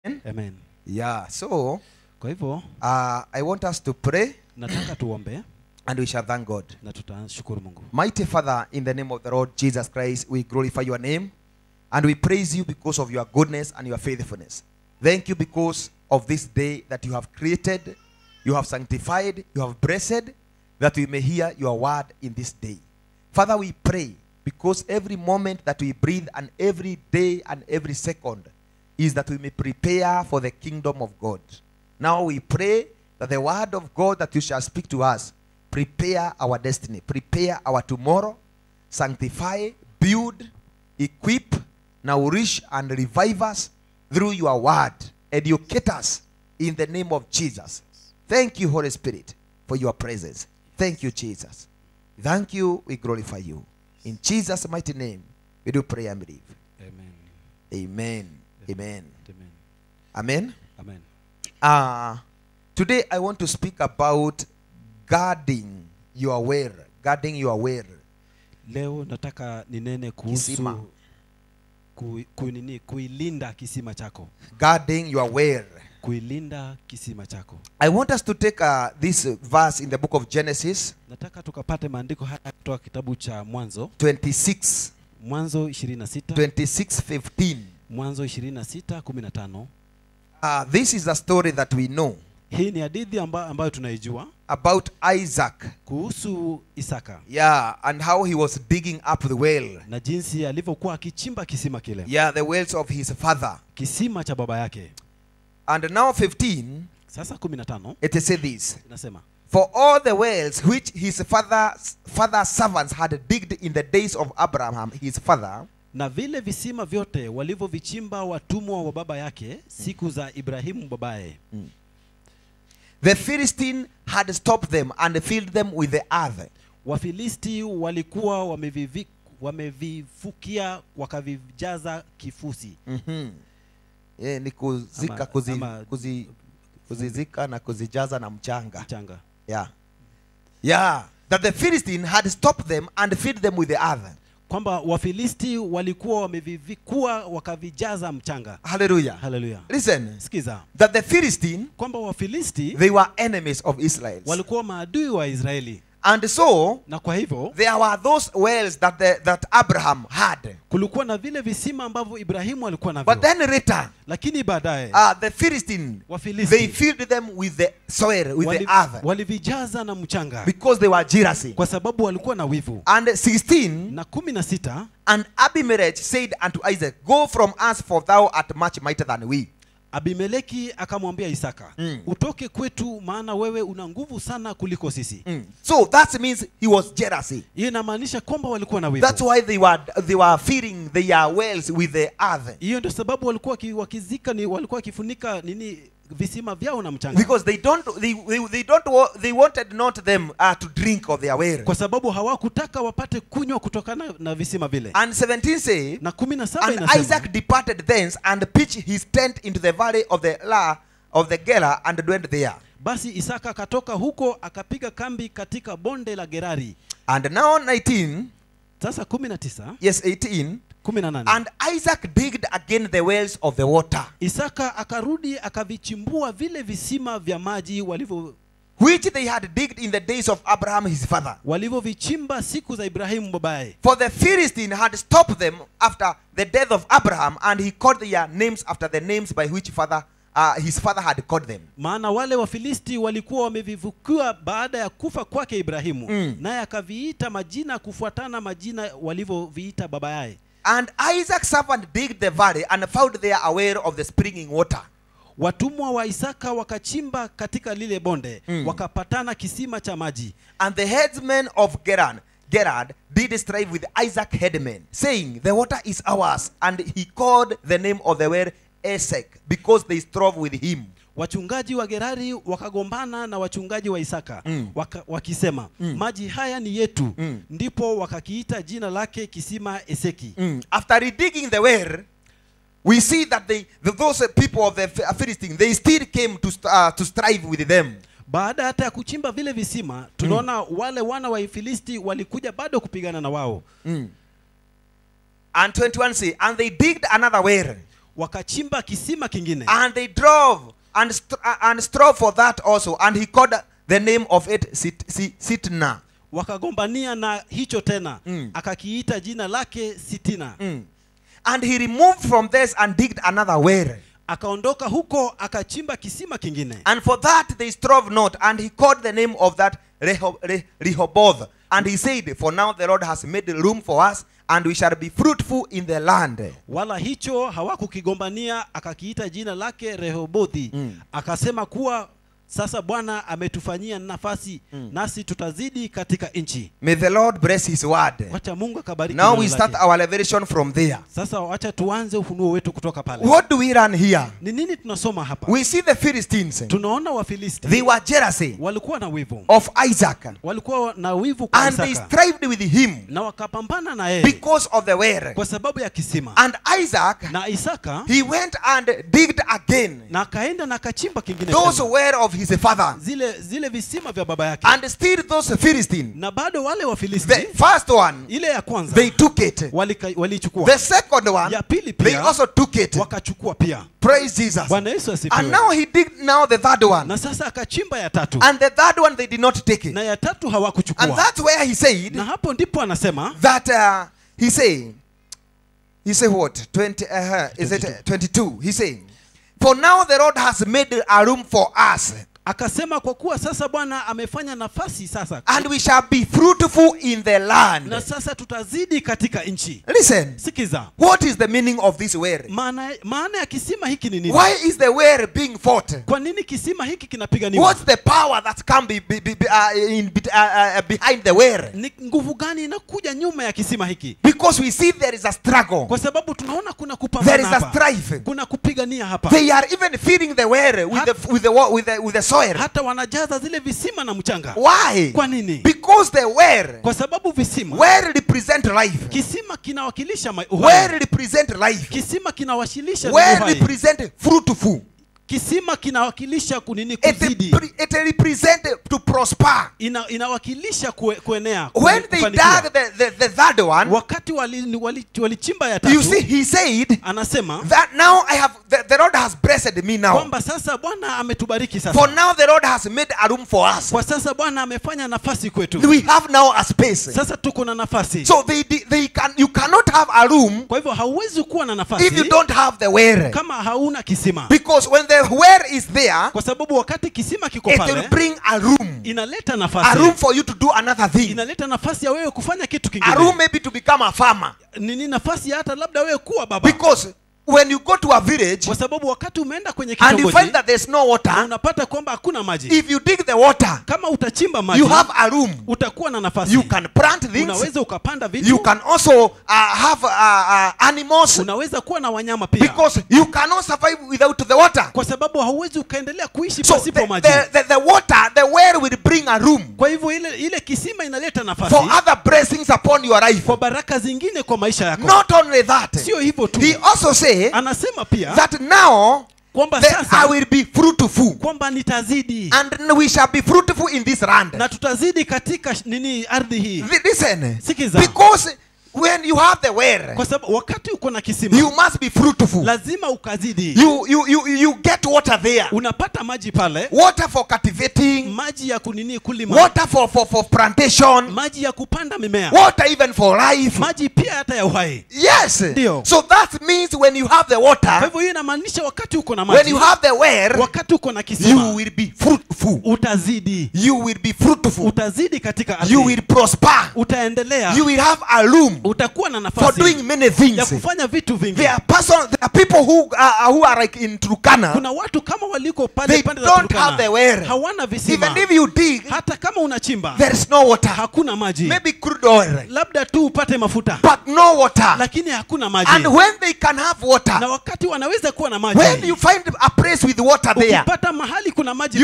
Amen. Yeah, so Kwa hivyo uh, I want us to pray nataka tuombe and we shall thank God. na tutashukuru Mungu. Mighty Father, in the name of the Lord Jesus Christ, we glorify your name and we praise you because of your goodness and your faithfulness. Thank you because of this day that you have created, you have sanctified, you have blessed, that we may hear your word in this day. Father, we pray because every moment that we breathe and every day and every second is that we may prepare for the kingdom of God. Now we pray that the word of God that you shall speak to us prepare our destiny, prepare our tomorrow, sanctify, build, equip, nourish, and revive us through your word. Educate us in the name of Jesus. Thank you, Holy Spirit, for your presence. Thank you, Jesus. Thank you. We glorify you. In Jesus' mighty name, we do pray and believe. Amen. Amen. Amen. Amen. Amen. Amen. Uh, today I want to speak about guarding your well. Guarding your well. Leo nataka ninene Kisima. kuhusu ku, ku, nini, kuilinda kisima chako. Guarding your well. Kuilinda kisima chako. I want us to take uh, this verse in the book of Genesis Nataka tukapate maandiko haya kutoka kitabu cha Mwanzo, 26, Mwanzo 26, 26, 15. Mwanzo 26 15. Uh, this is a story that we know Hii ni hadithi amba, ambayo tunaijua about Isaac. kuhusu Isaka Yeah, and how he was digging up the well. na jinsi alivyokuwa akichimba kisima kile, Yeah, the wells of his father. kisima cha baba yake. And now 15, Sasa 15 it says this. inasema For all the wells which his father's father's servants had digged in the days of Abraham, his father, na vile visima vyote walivyovichimba watumwa wa baba yake siku za Ibrahimu babaye, the Philistine had stopped them and filled them with the earth. Wafilisti walikuwa wamevivi, wamevifukia wakavijaza kifusi. Mm-hmm. Yeah, ni kuzika, Ama- kuzi, ama- kuzi, kuzizika na kuzijaza na mchanga. Mchanga. Yeah. Yeah. That the Philistine had stopped them and filled them with the earth. Kwamba Wafilisti walikuwa wamevivikua wakavijaza mchanga. Hallelujah. Haleluya. Listen. Sikiza That the Philistine, kwamba Wafilisti they were enemies of Israel. walikuwa maadui wa Israeli, And so, na kwa hivyo there were those wells that, the, that Abraham had. kulikuwa na vile visima ambavyo Ibrahimu alikuwa navyo, But then later, lakini baadaye uh, the Philistine, they Wafilisti filled them with the soil, with wali- the earth, walivijaza na mchanga because they were jealousy. kwa sababu walikuwa na wivu. And 16, Na kumi na sita and Abimelech said unto Isaac, Go from us, for thou art much mightier than we. Abimeleki akamwambia Isaka, Mm. utoke kwetu, maana wewe una nguvu sana kuliko sisi. Mm. So that means he was jealousy. Hiyo inamaanisha kwamba walikuwa na wivu. That's why they were they were filling their wells with the earth. Hiyo ndio sababu walikuwa waki- wakizika ni walikuwa wakifunika nini visima vyao na mchanga, Because they don't they, they, they don't wa- they wanted not them uh, to drink of their well. kwa sababu hawakutaka wapate kunywa kutokana na visima vile. And 17 say Na kumi na saba And inasema Isaac departed thence and pitched his tent into the valley of the La of the Gela and dwelt there. basi Isaka akatoka huko akapiga kambi katika bonde la Gerari. And now 19, Sasa kumi na tisa yes 18, kumi na nane and Isaac digged again the wells of the water, Isaka akarudi akavichimbua vile visima vya maji walivyo which they had digged in the days of Abraham his father. walivyovichimba siku za Ibrahimu babaye. For the Philistine had stopped them after the death of Abraham, and he called their names after the names by which father uh, his father had called them. Maana wale Wafilisti walikuwa wamevivukiwa baada ya kufa kwake Ibrahimu, Mm. naye akaviita majina kufuatana majina walivyoviita baba yaye. And Isaac's servant digged the valley and found there a well of the springing water. Watumwa wa Isaka wakachimba katika lile bonde Mm. wakapatana kisima cha maji. And the headsmen of Geran, Gerard did strive with Isaac headmen, saying, The water is ours. And he called the name of the well Esek, because they strove with him. Wachungaji wa Gerari wakagombana na wachungaji wa Isaka Mm. waka, wakisema maji haya ni yetu. Mm. Ndipo wakakiita jina lake kisima Eseki. After redigging the well, we see that they, the, those people of the Ph- Philistines, they still came to, st- uh, to strive with them. Baada hata ya kuchimba vile visima, tunaona wale wana wa Filisti walikuja bado kupigana na wao. And 21 say, And they digged another well. wakachimba kisima kingine And they drove and, st- and strove for that also. And he called the name of it Sit- Si- Sitna. wakagombania na hicho tena Mm. akakiita jina lake sitina Mm. And he removed from this and digged another well. akaondoka huko akachimba kisima kingine And for that they strove not. And he called the name of that Reho- Re- Rehoboth. And he said, For now the Lord has made room for us, and we shall be fruitful in the land. wala hicho hawakukigombania akakiita jina lake rehobothi Mm. akasema kuwa sasa bwana ametufanyia nafasi Mm. nasi tutazidi katika nchi May the Lord bless his word. wacha mungu akabariki Now neno we start lake. our revelation from there. sasa wacha tuanze ufunuo wetu kutoka pale What do we learn here? ni nini tunasoma hapa We see the Philistines. tunaona wafilisti They were jealousy walikuwa na wivu of Isaac. walikuwa na wivu kwa And they Isaka strived with him na wakapambana na yeye because of the well. kwa sababu ya kisima And Isaac, na Isaka he went and digged again na akaenda na akachimba kingine those tena. were of his father. zile zile visima vya baba yake And still those Philistines, na bado wale the wafilisti first one, ile ya kwanza they took it. walika- waliichukua The second one, ya pili they pia also took it. wakachukua pia Praise Jesus. bwana yesu And asifiwe now he digged now the third one. na sasa akachimba ya tatu And the third one, they did not take it. na ya tatu And hawakuchukua that's where he said na hapo ndipo anasema that uh, he say, he say what? 20, uh, is it uh, 22? He saying, for now the Lord has made a room for us, akasema kwa kuwa sasa bwana amefanya nafasi sasa and we shall be fruitful in the na land. sasa tutazidi katika nchi Listen, sikiza what is the meaning of this word? maana maana ya kisima hiki ni nini Why is the word being fought? kwa nini kisima hiki kinapiganiwa What's the power that can be, be, be, be, uh, in, be- uh, uh, behind the word? ni nguvu gani inakuja nyuma ya kisima hiki Because we see there is a struggle, kwa sababu tunaona kuna there kupambana is a hapa strife. kuna kupigania hapa They are even filling the well with the, with the, wa- with the, with the soil. hata wanajaza zile visima na mchanga Why? kwa nini Because the well, kwa sababu visima well represent life. kisima kinawakilisha ma- uhai. Well represent life. kisima kinawashilisha Well uhai. represent fruitful. kisima kinawakilisha kunini It, kuzidi pre- it represent to prosper. Ina, inawakilisha kue, kuenea When kue- they kufanikiwa. dug the, the, the third one, wakati walichimba wali, walichimba ya you tatu see, he said anasema that now I have the, the Lord has blessed me now. kwamba sasa bwana ametubariki For sasa now the Lord has made a room for us. kwa sasa bwana amefanya nafasi kwetu We have now a space. sasa tuko na nafasi So they, they, they can you cannot have a room kwa hivyo hauwezi kuwa na if you nafasi don't have the well. kama hauna kisima Because when the well is there, kwa sababu wakati kisima kiko it will pale bring a room. inaleta A nafasi room for you to do another thing. inaleta nafasi ya wewe kufanya kitu A room kingine maybe to become a farmer. nini nafasi ya hata labda wewe kuwa baba Because when you go to a village kwa sababu wakati umeenda kwenye and you find kitongoji that there's no na water, unapata kwamba hakuna maji if you dig the water, kama utachimba maji you have a room. utakuwa na nafasi You can plant things. unaweza ukapanda You vitu can also uh, have uh, uh, animals unaweza kuwa na wanyama pia because you cannot survive without the water. kwa sababu hauwezi ukaendelea kuishi So pasipo the, maji the, the, the water, the well will bring a room kwa hivyo ile ile kisima inaleta nafasi for other blessings upon your life. kwa baraka zingine kwa maisha yako Not only that, sio hivyo tu he also say anasema pia that now kwamba that I sasa will be fruitful kwamba nitazidi and we shall be fruitful in this land. na tutazidi katika sh- nini ardhi hii Li- Listen, Sikiza. because when you have the well, kwa sababu wakati uko na kisima you must be fruitful. lazima ukazidi You, you, you, you get water there. unapata maji pale Water for cultivating, maji ya kunini kulima water for, for, for plantation, maji ya kupanda mimea water even for life. maji pia hata ya uhai Yes. Ndio. So that means when you have the kwa water, hivyo hiyo inamaanisha wakati uko na when maji you have the well, wakati uko na you kisima will be fruitful. utazidi You will be fruitful. utazidi katika You ardhi will prosper. utaendelea You will have a room utakuwa na for nafasi doing many ya things. kufanya vitu vingi There are person, there are people who are, who are like in Turkana. kuna watu kama waliko They pale pande za don't have the Turkana well. hawana visima Even if you dig, hata kama unachimba there is no water. hakuna maji Maybe crude oil, labda tu upate mafuta but no water. lakini hakuna maji And when they can have na water, wakati wanaweza kuwa na maji when you find a place with water there, ukipata mahali kuna maji you will pale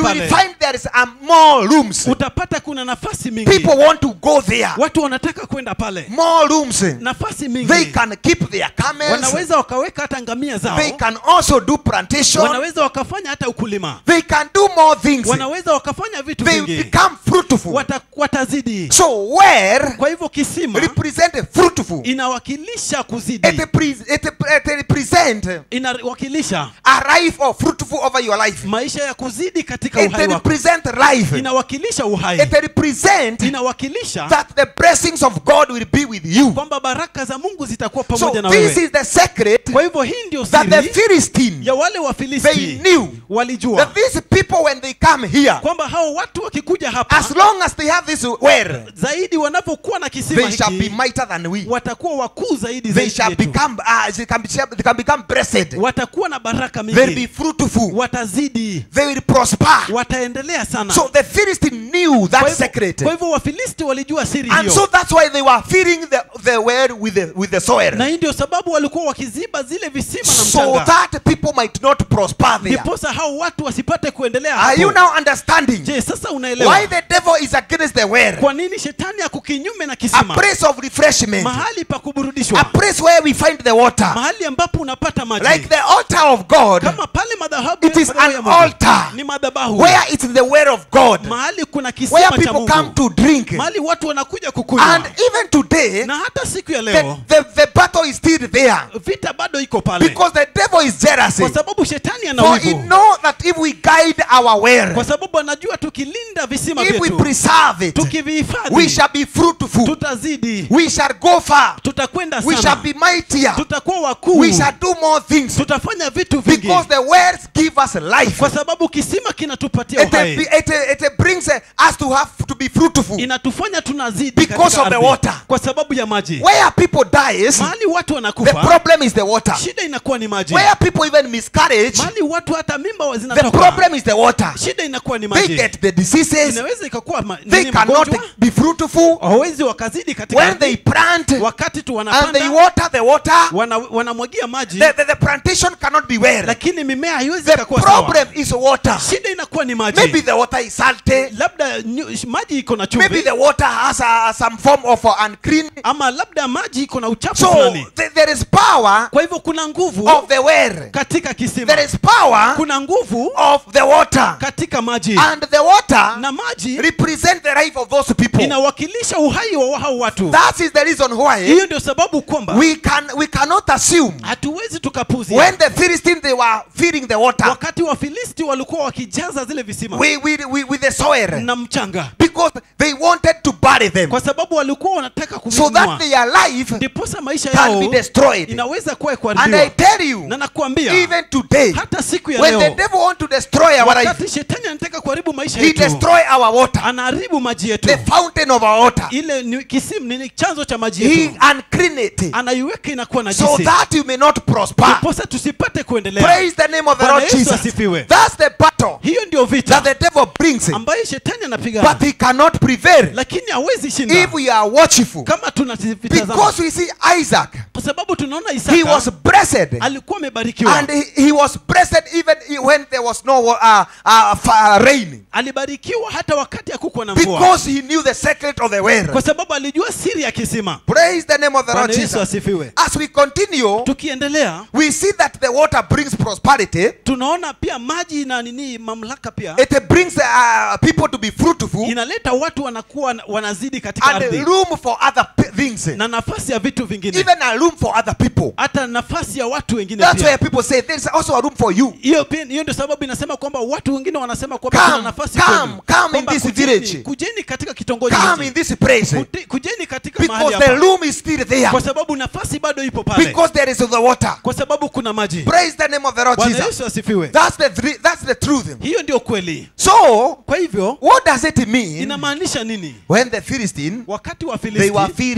find there is um, more rooms. utapata kuna nafasi mingi People want to go there. watu wanataka kwenda pale More rooms. nafasi mingi They can keep their camels. wanaweza wakaweka hata ngamia zao They can also do plantation. wanaweza wakafanya hata ukulima They can do more things. wanaweza wakafanya vitu They vingi become fruitful. Wata, watazidi So where kwa hivyo kisima represent fruitful. inawakilisha kuzidi It, pre- it, it represent inawakilisha a life of fruitful over your life. maisha ya kuzidi katika It uhai wako represent life. inawakilisha uhai It represent inawakilisha that the blessings of God will be with you. kwamba baraka za mungu zitakuwa So pamoja na this wewe is the secret kwa hivyo hii ndio that the siri Philistine ya wale they wafilisti knew walijua that these people when they come here, kwamba hao watu wakikuja hapa as long as they have this well, zaidi wanapokuwa na kisima they shall be hiki mightier than we. watakuwa wakuu zaidi They zaidi shall yetu. become uh, they can, be, they can become blessed. watakuwa na baraka They'll be mingi fruitful. watazidi They will prosper. wataendelea sana So the Philistine knew Kwa that hivyo- secret. kwa hivyo wafilisti walijua siri And so hiyo that's why they were filling the, the well with the, with the na soil. hii ndio sababu walikuwa wakiziba zile visima na So mchanga that people might not prosper there. ndiposa hao watu wasipate kuendelea Are you hapo now understanding je sasa unaelewa why the devil is against the well? kwa nini shetani ako kinyume na A kisima place of refreshment. mahali pa A kuburudishwa place where we find the water. mahali ambapo unapata maji Like the altar of God, kama pale madhabahu It is madhabahu an ya Mungu. altar. ni madhabahu where it's the well of God, mahali kuna where kisima cha people come Mungu to drink. mahali watu wanakuja kukunywa And even today, na hata siku ya the, leo the, the battle is still there. vita bado iko pale Because the devil is jealous. kwa sababu shetani ana For he wivu know that if we guide our well, kwa sababu anajua tukilinda visima if we vyetu preserve it, we tukivihifadhi shall be fruitful. tutazidi We shall go far. tutakwenda We shall sana be mightier. tutakuwa wakuu We shall do more things. tutafanya vitu vingi Because the wells give us life. kwa sababu kisima kinatupatia It, uhai it, it, it brings uh, us to have to be fruitful. inatufanya tunazidi Because katika of the ardhi. water. kwa sababu ya maji Where people dies, mahali watu the wanakufa problem is the water. shida inakuwa ni maji Where people even miscarriage, mahali watu hata mimba wa- the zinatoka problem is the water. shida inakuwa ni They maji get the diseases. inaweza ikakuwa ma- They nini cannot magonjwa be fruitful. hawezi wakazidi katika When ardhi. they plant wakati tu and they wanapanda water the water, wana, wanamwagia maji the, the, the plantation cannot be well. lakini mimea haiwezi The ikakuwa sawa problem is water. shida inakuwa ni maji Maybe the water is salty. labda nyu- maji iko na Maybe chumvi the water has uh, some form of uh, unclean. ama labda maji iko na uchafu So fulani th- there is power kwa hivyo kuna nguvu of the well. katika kisima There is power kuna nguvu of the water. katika maji And the water na maji represent the life of those people. inawakilisha uhai wa hao watu That is the reason why hiyo ndio sababu kwamba we can we cannot assume hatuwezi tukapuzia when the Philistines they were feeding the water wakati wafilisti walikuwa wakijaza zile visima we, we, we, with the soil na mchanga because they wanted to bury them kwa sababu walikuwa wanataka so kuvinunua that their life ndiposa maisha can yao be destroyed. inaweza kuwa And I kuharibiwa tell you, na nakwambia even today, hata siku ya when the leo devil want to destroy our life, wakati shetani anataka kuharibu maisha he yetu destroy our water, anaharibu maji yetu the fountain of our water. ile ni kisimu ni chanzo cha maji He yetu unclean it anaiweka inakuwa na so jisi that you may not prosper. ndiposa tusipate kuendelea Praise the name of the Bwana Lord Yesu Jesus. asifiwe. That's the battle hiyo ndio that vita the devil brings, ambayo shetani anapigana but he cannot prevail lakini hawezi shinda if we are watchful. kama tunavitazama Because we see Isaac, kwa sababu tunaona he Isaka was blessed. alikuwa amebarikiwa And he, he was blessed even when there was no uh, uh, fa- rain. alibarikiwa hata wakati hakukuwa na mvua Because he knew the secret of the well. kwa sababu alijua siri ya kisima Praise the name of the Lord Bwana Yesu Jesus. asifiwe As we continue, tukiendelea we see that the water brings prosperity. tunaona pia maji na nini mamlaka pia It brings uh, people to be fruitful inaleta watu wanakuwa wanazidi katika and ardhi room for other pe- things. na nafasi ya vitu vingine Even a room for other people. hata nafasi ya watu wengine That's why pia people say there's also a room for you. hiyo pia hiyo ndio sababu inasema kwamba watu wengine wanasema kwamba Come, kuna nafasi come, kwenu. come in Kwamba this kujeni- village. kujeni katika kitongoji Come hiki. in this place. Kuti- kujeni katika mahali Because the hapa room is still there. kwa sababu nafasi bado ipo pale Because there is the water. kwa sababu kuna maji Praise the name of the Lord bwana Jesus. yesu asifiwe That's the three- that's the truth. hiyo ndio kweli So, kwa hivyo what does it mean inamaanisha nini when the Philistine wakati wa they were filisti feeding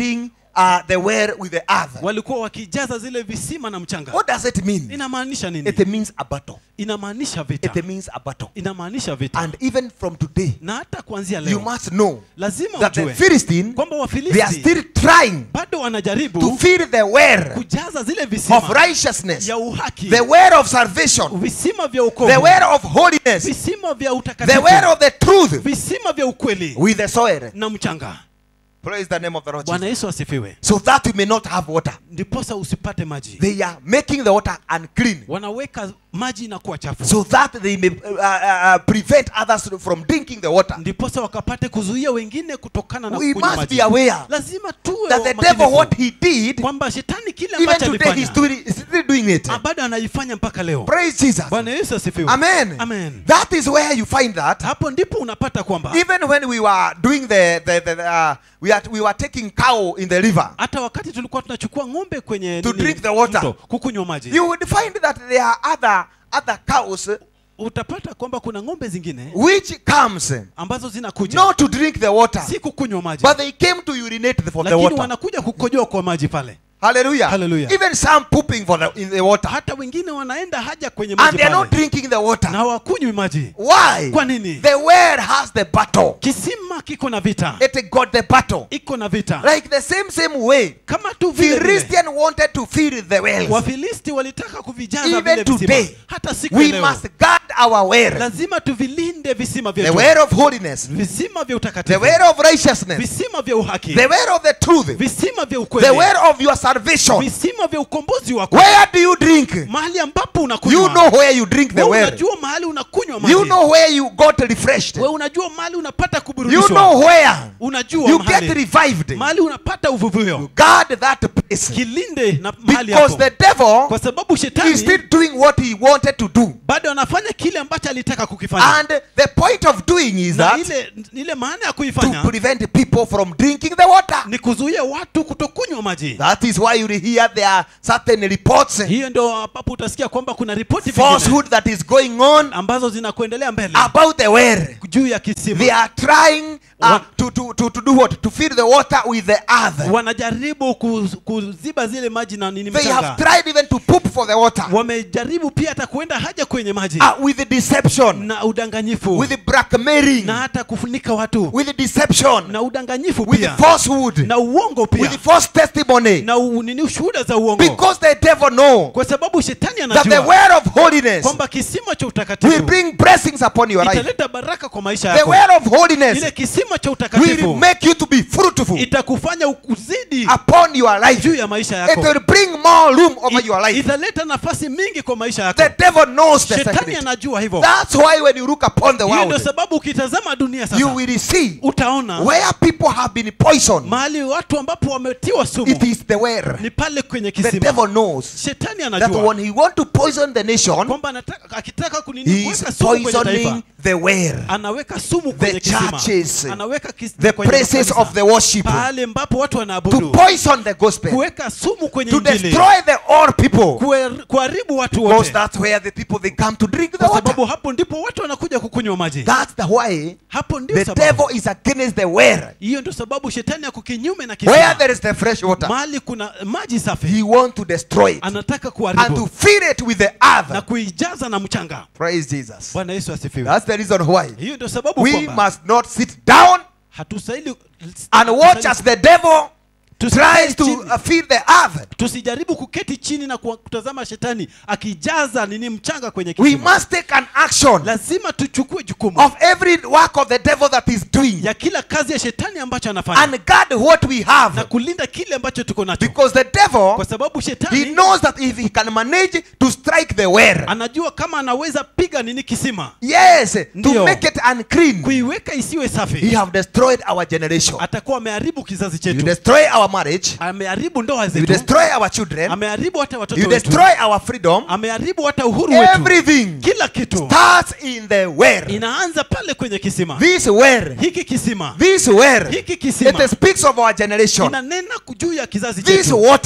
uh, the well with the earth. walikuwa wakijaza zile visima na mchanga What does it mean? inamaanisha nini It means a battle. inamaanisha vita It means a battle. inamaanisha vita And even from today, na hata kuanzia you leo must know lazima that the ujue Philistine, kwamba they are wafilisti still trying bado to wanajaribu fill the well kujaza zile of visima righteousness, ya uhaki the well of salvation, visima vya the ukovu well of holiness, visima vya the utakatifu well of the truth visima vya ukweli with the soil. na mchanga Praise the name of the Lord bwana Jesus. yesu asifiwe So that you may not have water. ndiposa usipate maji They are making the water unclean. wanaweka maji inakuwa chafu so that they may uh, uh, uh, prevent others from drinking the water. ndiposa wakapate kuzuia wengine kutokana na We kunywa must be maji aware lazima tuwe that the makinifu devil, what he did, kwamba shetani kile even ambacho today he's alifanya doing, he's still doing it. ah, bado anaifanya mpaka leo Praise Jesus. bwana yesu asifiwe Amen. Amen. That is where you find that. hapo ndipo unapata kwamba Even when we were doing the, the, the uh, we, are, we were taking cow in the river, hata wakati tulikuwa tunachukua ng'ombe kwenye To nini, drink the water. mto, kukunywa maji you would find that there are other, other cows utapata kwamba kuna ng'ombe zingine which comes ambazo zinakuja not to drink the water, si kukunywa maji but they came to urinate for the lakini water. wanakuja kukojoa kwa maji pale Hallelujah. Hallelujah. Even some pooping for the, in the water. hata wengine wanaenda haja kwenye And maji they are not pale drinking the water. na hawakunywi maji Why? Kwa nini? The well has the battle. kisima kiko na vita It got the battle. iko na vita Like the same same way. kama tu vile vile Philistine wanted to fill the wells. wafilisti walitaka kuvijaza Even vile visima today, hata siku ya We leo must guard our well. lazima tuvilinde visima The vyetu well of holiness. visima vya The utakatifu well of righteousness. visima vya uhaki The well of the truth. visima vya The ukweli well of your salvation. visima vya ukombozi wako Where do you drink? mahali ambapo You unakunywa know where you drink the Wewe well. unajua mahali unakunywa maji You know where you got refreshed. wewe unajua mahali unapata You kuburudishwa know where unajua you get mahali revived. mahali unapata uvuvio Guard that place. kilinde na mahali Because hapo the devil kwa sababu is shetani still doing what he wanted to do. bado anafanya kile ambacho alitaka kukifanya And the point of doing is na that ile ile maana ya to kuifanya prevent people from drinking the water. ni kuzuia watu kutokunywa maji That is why you hear there are certain reports, hiyo ndio ambapo utasikia kwamba kuna ripoti vingine falsehood that is going on ambazo zinakuendelea mbele about the well. juu ya kisima They are trying uh, Wa- to, to, to, to do what? To fill the water with the earth. wanajaribu kuz- kuziba zile maji na nini They have mchanga tried even to poop for the water wamejaribu pia hata kuenda haja kwenye maji uh, with deception, na udanganyifu with blackmailing, na hata kufunika watu with deception, na udanganyifu with pia falsehood, na uongo pia with false testimony. na u- nini ushuhuda za uongo Because the devil know kwa sababu shetani that the anajua well of holiness kwamba kisima cha will utakatifu bring blessings upon your life. italeta baraka kwa maisha The yako well of holiness ile kisima cha will utakatifu make you to be fruitful itakufanya uzidi upon your life. juu ya maisha It yako will bring more room over your It- life. italeta nafasi mingi kwa maisha yako The devil knows the shetani secret. anajua hivyo That's why when you look upon the hiyo ndio world, sababu ukitazama dunia you sasa will see utaona where people have been poisoned. mahali watu ambapo wametiwa It sumu is the well. ni pale kwenye The kisima devil knows shetani that anajua when he want to poison the nation, kwamba anataka akitaka kunini he kuweka is sumu kwenye taifa poisoning the well, anaweka sumu kwenye churches, kisima anaweka kis, the kwenye places makanisa. of the worship, pale ambapo watu to wanaabudu poison the gospel, kuweka sumu kwenye to injili destroy the all people. kuer- kuharibu watu Because wote that's where the people they come to drink the kwa water. sababu hapo ndipo watu wanakuja kukunywa maji That's the why hapo ndio the sababu devil is against the well. hiyo ndio sababu shetani ako kinyume na Where kisima there is the fresh water, mahali kuna maji safi he want to destroy it anataka and to kuharibu fill it with the na earth. kuijaza na mchanga Praise Jesus. bwana yesu asifiwe That's the reason why hiyo ndio sababu we kwamba must not sit down hatustahili and watch as the devil Tusikae tries to chini. uh, fill the earth. tusijaribu kuketi chini na kuwa- kutazama shetani akijaza nini mchanga kwenye We kisima must take an action lazima tuchukue jukumu of every work of the devil that is doing ya kila kazi ya shetani ambacho anafanya and guard what we na have. kulinda kile ambacho tuko nacho Because the devil, kwa sababu he shetani knows that if he can manage to strike the well, anajua kama anaweza piga nini kisima yes, to Ndio. make it unclean, kuiweka isiwe he safi have destroyed our generation. atakuwa ameharibu kizazi You chetu destroy our marriage, ameharibu ndoa you zetu destroy our children, ameharibu hata you watoto wetu destroy our freedom. ameharibu hata uhuru wetu Everything kila kitu starts in the well. inaanza pale kwenye kisima This well, hiki kisima this well, hiki kisima it speaks of our generation. inanena juu ya kizazi This chetu water Ki-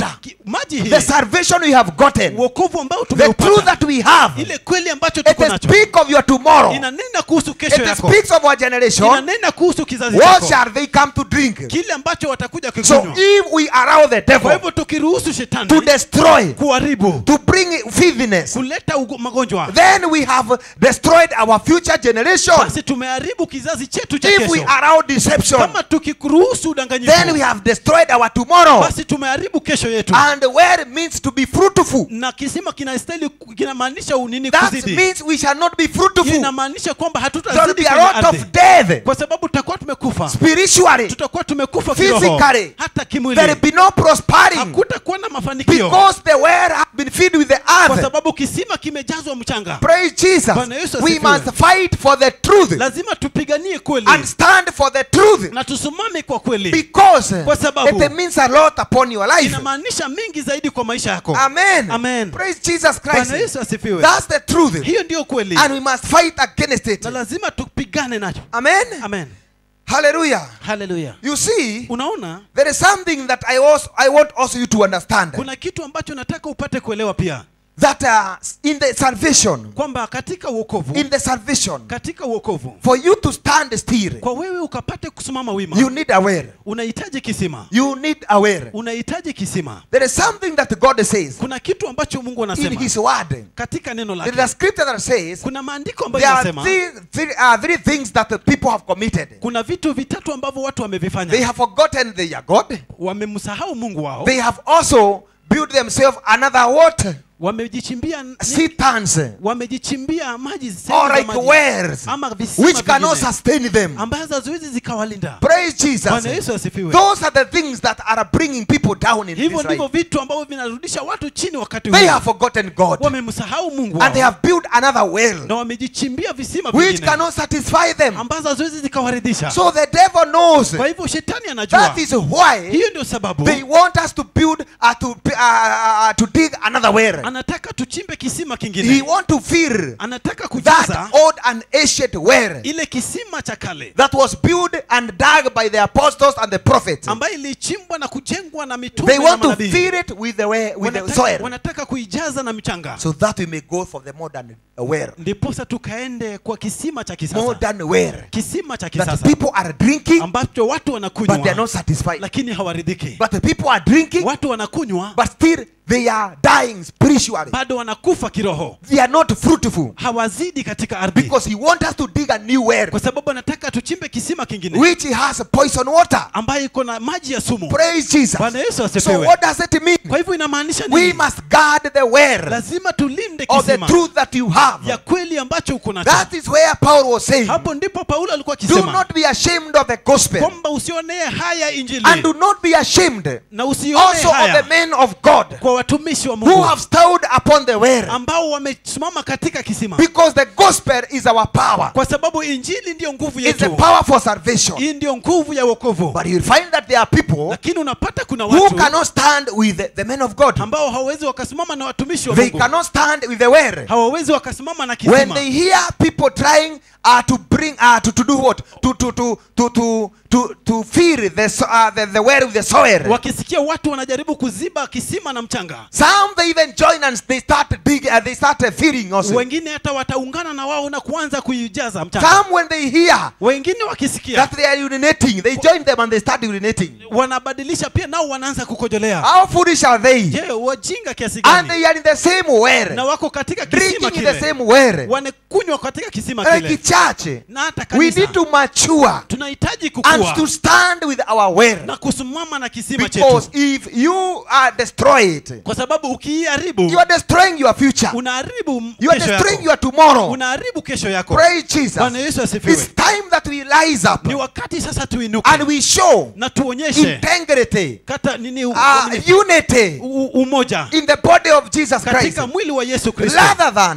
maji hii the salvation we have gotten, uokovu ambao the truth tumeupata that we have, ile kweli ambacho it tuko nacho speaks of your tomorrow. inanena kuhusu kesho It yako speaks of our generation. inanena kuhusu kizazi What chako shall they come to drink? kile ambacho watakuja So kikunywa if we allow the kwa devil hivyo tukiruhusu to shetani destroy, kuharibu to bring filthiness, kuleta ugo- magonjwa then we have destroyed our future generation. basi tumeharibu kizazi chetu cha If we kesho allow deception, kama tukiruhusu then we udanganyifu have destroyed our tomorrow. basi tumeharibu kesho yetu And where it means to be fruitful, na kisima kinastahili kinamaanisha unini that kuzidi means we shall not be Hiyo fruitful. inamaanisha kwamba There will hatutazidi be a kwenye lot of ardhi death kwa sababu tutakuwa tumekufa spiritually. tutakuwa tumekufa kiroho Physically. hata There will kimwili be no prospering hakutakuwa na mafanikio because the well have been filled with the kwa earth. sababu kisima kimejazwa mchanga Praise Jesus. Bwana Yesu We asifiwe. must fight for the truth lazima tupiganie kweli and stand for the truth na tusimame kwa kweli because Kwa sababu- it means a lot upon your life. inamaanisha mingi zaidi kwa maisha yako Amen. Amen. Praise Jesus bwana Christ. yesu asifiwe That's the truth. hiyo ndiyo kweli And we must fight against it. na lazima tupigane nacho Amen. amen Hallelujah. haleluya You see, unaona there is something that I also I want also you to understand kuna kitu ambacho nataka upate kuelewa pia that uh, in the salvation, kwamba katika uokovu in the salvation, katika uokovu for you to stand still, kwa wewe ukapate kusimama wima you need aware. unahitaji kisima You need aware. unahitaji kisima There is something that God says kuna kitu ambacho mungu in anasema His Word. katika neno There is lake a scripture that says kuna maandiko ambayo there are yanasema three, three, uh, three things that the people have committed. kuna vitu vitatu ambavyo watu They wamevifanya have forgotten their God. wamemsahau mungu wao They have also built themselves another what? wamejichimbia Cisterns wamejichimbia maji sehemu or za like maji. wells ama visima which cannot vingine sustain them. ambazo haziwezi zikawalinda Praise Jesus. bwana yesu asifiwe Those are the things that are bringing people down in hivyo this ndivyo life. vitu ambavyo vinarudisha watu chini wakati They huu have forgotten God wamemsahau mungu and they wao have built another well na wamejichimbia visima which vingine cannot satisfy them. ambazo haziwezi zikawaridhisha So the devil knows kwa hivyo shetani anajua that is why hiyo ndio sababu they want us to build uh, to uh, uh, to dig another well. anataka tuchimbe kisima He kingine want to fill anataka that kujaza old and ancient well ile kisima cha kale that was built and dug by the apostles and the prophets. ambayo ilichimbwa na kujengwa na They mitume na want to manabii fill it with the way, with the wanataka, soil wanataka kuijaza na mchanga so that we may go for the modern uh, well. ndiposa tukaende kwa kisima cha kisasa Modern well kisima cha that kisasa people are drinking ambacho watu but they are wanakunywa not satisfied. lakini hawaridhiki But the people are drinking watu wanakunywa but still they are dying spiritually. bado wanakufa kiroho They are not fruitful hawazidi katika ardhi because he wants us to dig a new well kwa sababu anataka tuchimbe kisima kingine which has poison water. ambayo iko na maji ya sumu Praise Jesus. bwana yesu So asifiwe what does it mean? kwa hivyo inamaanisha We nini must guard the well lazima tulinde of the kisima truth that you have. ya kweli ambacho uko nacho That is where Paul was saying, hapo ndipo paulo alikuwa do akisema not be ashamed of the gospel kwamba usionee haya injili and do not be ashamed na usione also of the haya men of God kwa watumishi wa who mungu have stood upon the well ambao wamesimama katika kisima because the gospel is our power. kwa sababu injili ndiyo nguvu It's the yetu power for salvation. hii ndiyo nguvu ya wokovu But you will find that there are people lakini unapata kuna who watu cannot stand with the, the men of God. ambao hawawezi wakasimama na watumishi wa They mungu cannot stand with the well. hawawezi wakasimama na When kisima they hear people trying uh, to bring uh, to, to do what to to to to to to, to fill the, so- uh, the the well with the soil. wakisikia watu wanajaribu kuziba kisima na mchanga Some they even join and they start dig uh, they start uh, filling also. wengine hata wataungana na wao na kuanza kuijaza mchanga Some when they hear wengine wakisikia that they are urinating, they join them and they start urinating. wanabadilisha pia nao wanaanza kukojolea How foolish are they? je wajinga kiasi And gani they are in the same na well, wako katika kisima drinking in the kile same well. wanakunywa katika kisima Like kile church, na hata we kanisa need to mature tunahitaji and to kukua stand with our well. na kusimama na kisima Because chetu if you are destroyed, kwa sababu ukiiharibu you are destroying your future. unaharibu m- You are kesho destroying yako your tomorrow. unaharibu kesho yako Praise Jesus. bwana yesu asifiwe It's time that we rise up ni wakati sasa tuinuke and we show na tuonyeshe integrity, kata nini u- uh, nini- unity u- umoja in the body of Jesus Christ katika mwili wa yesu kristo rather than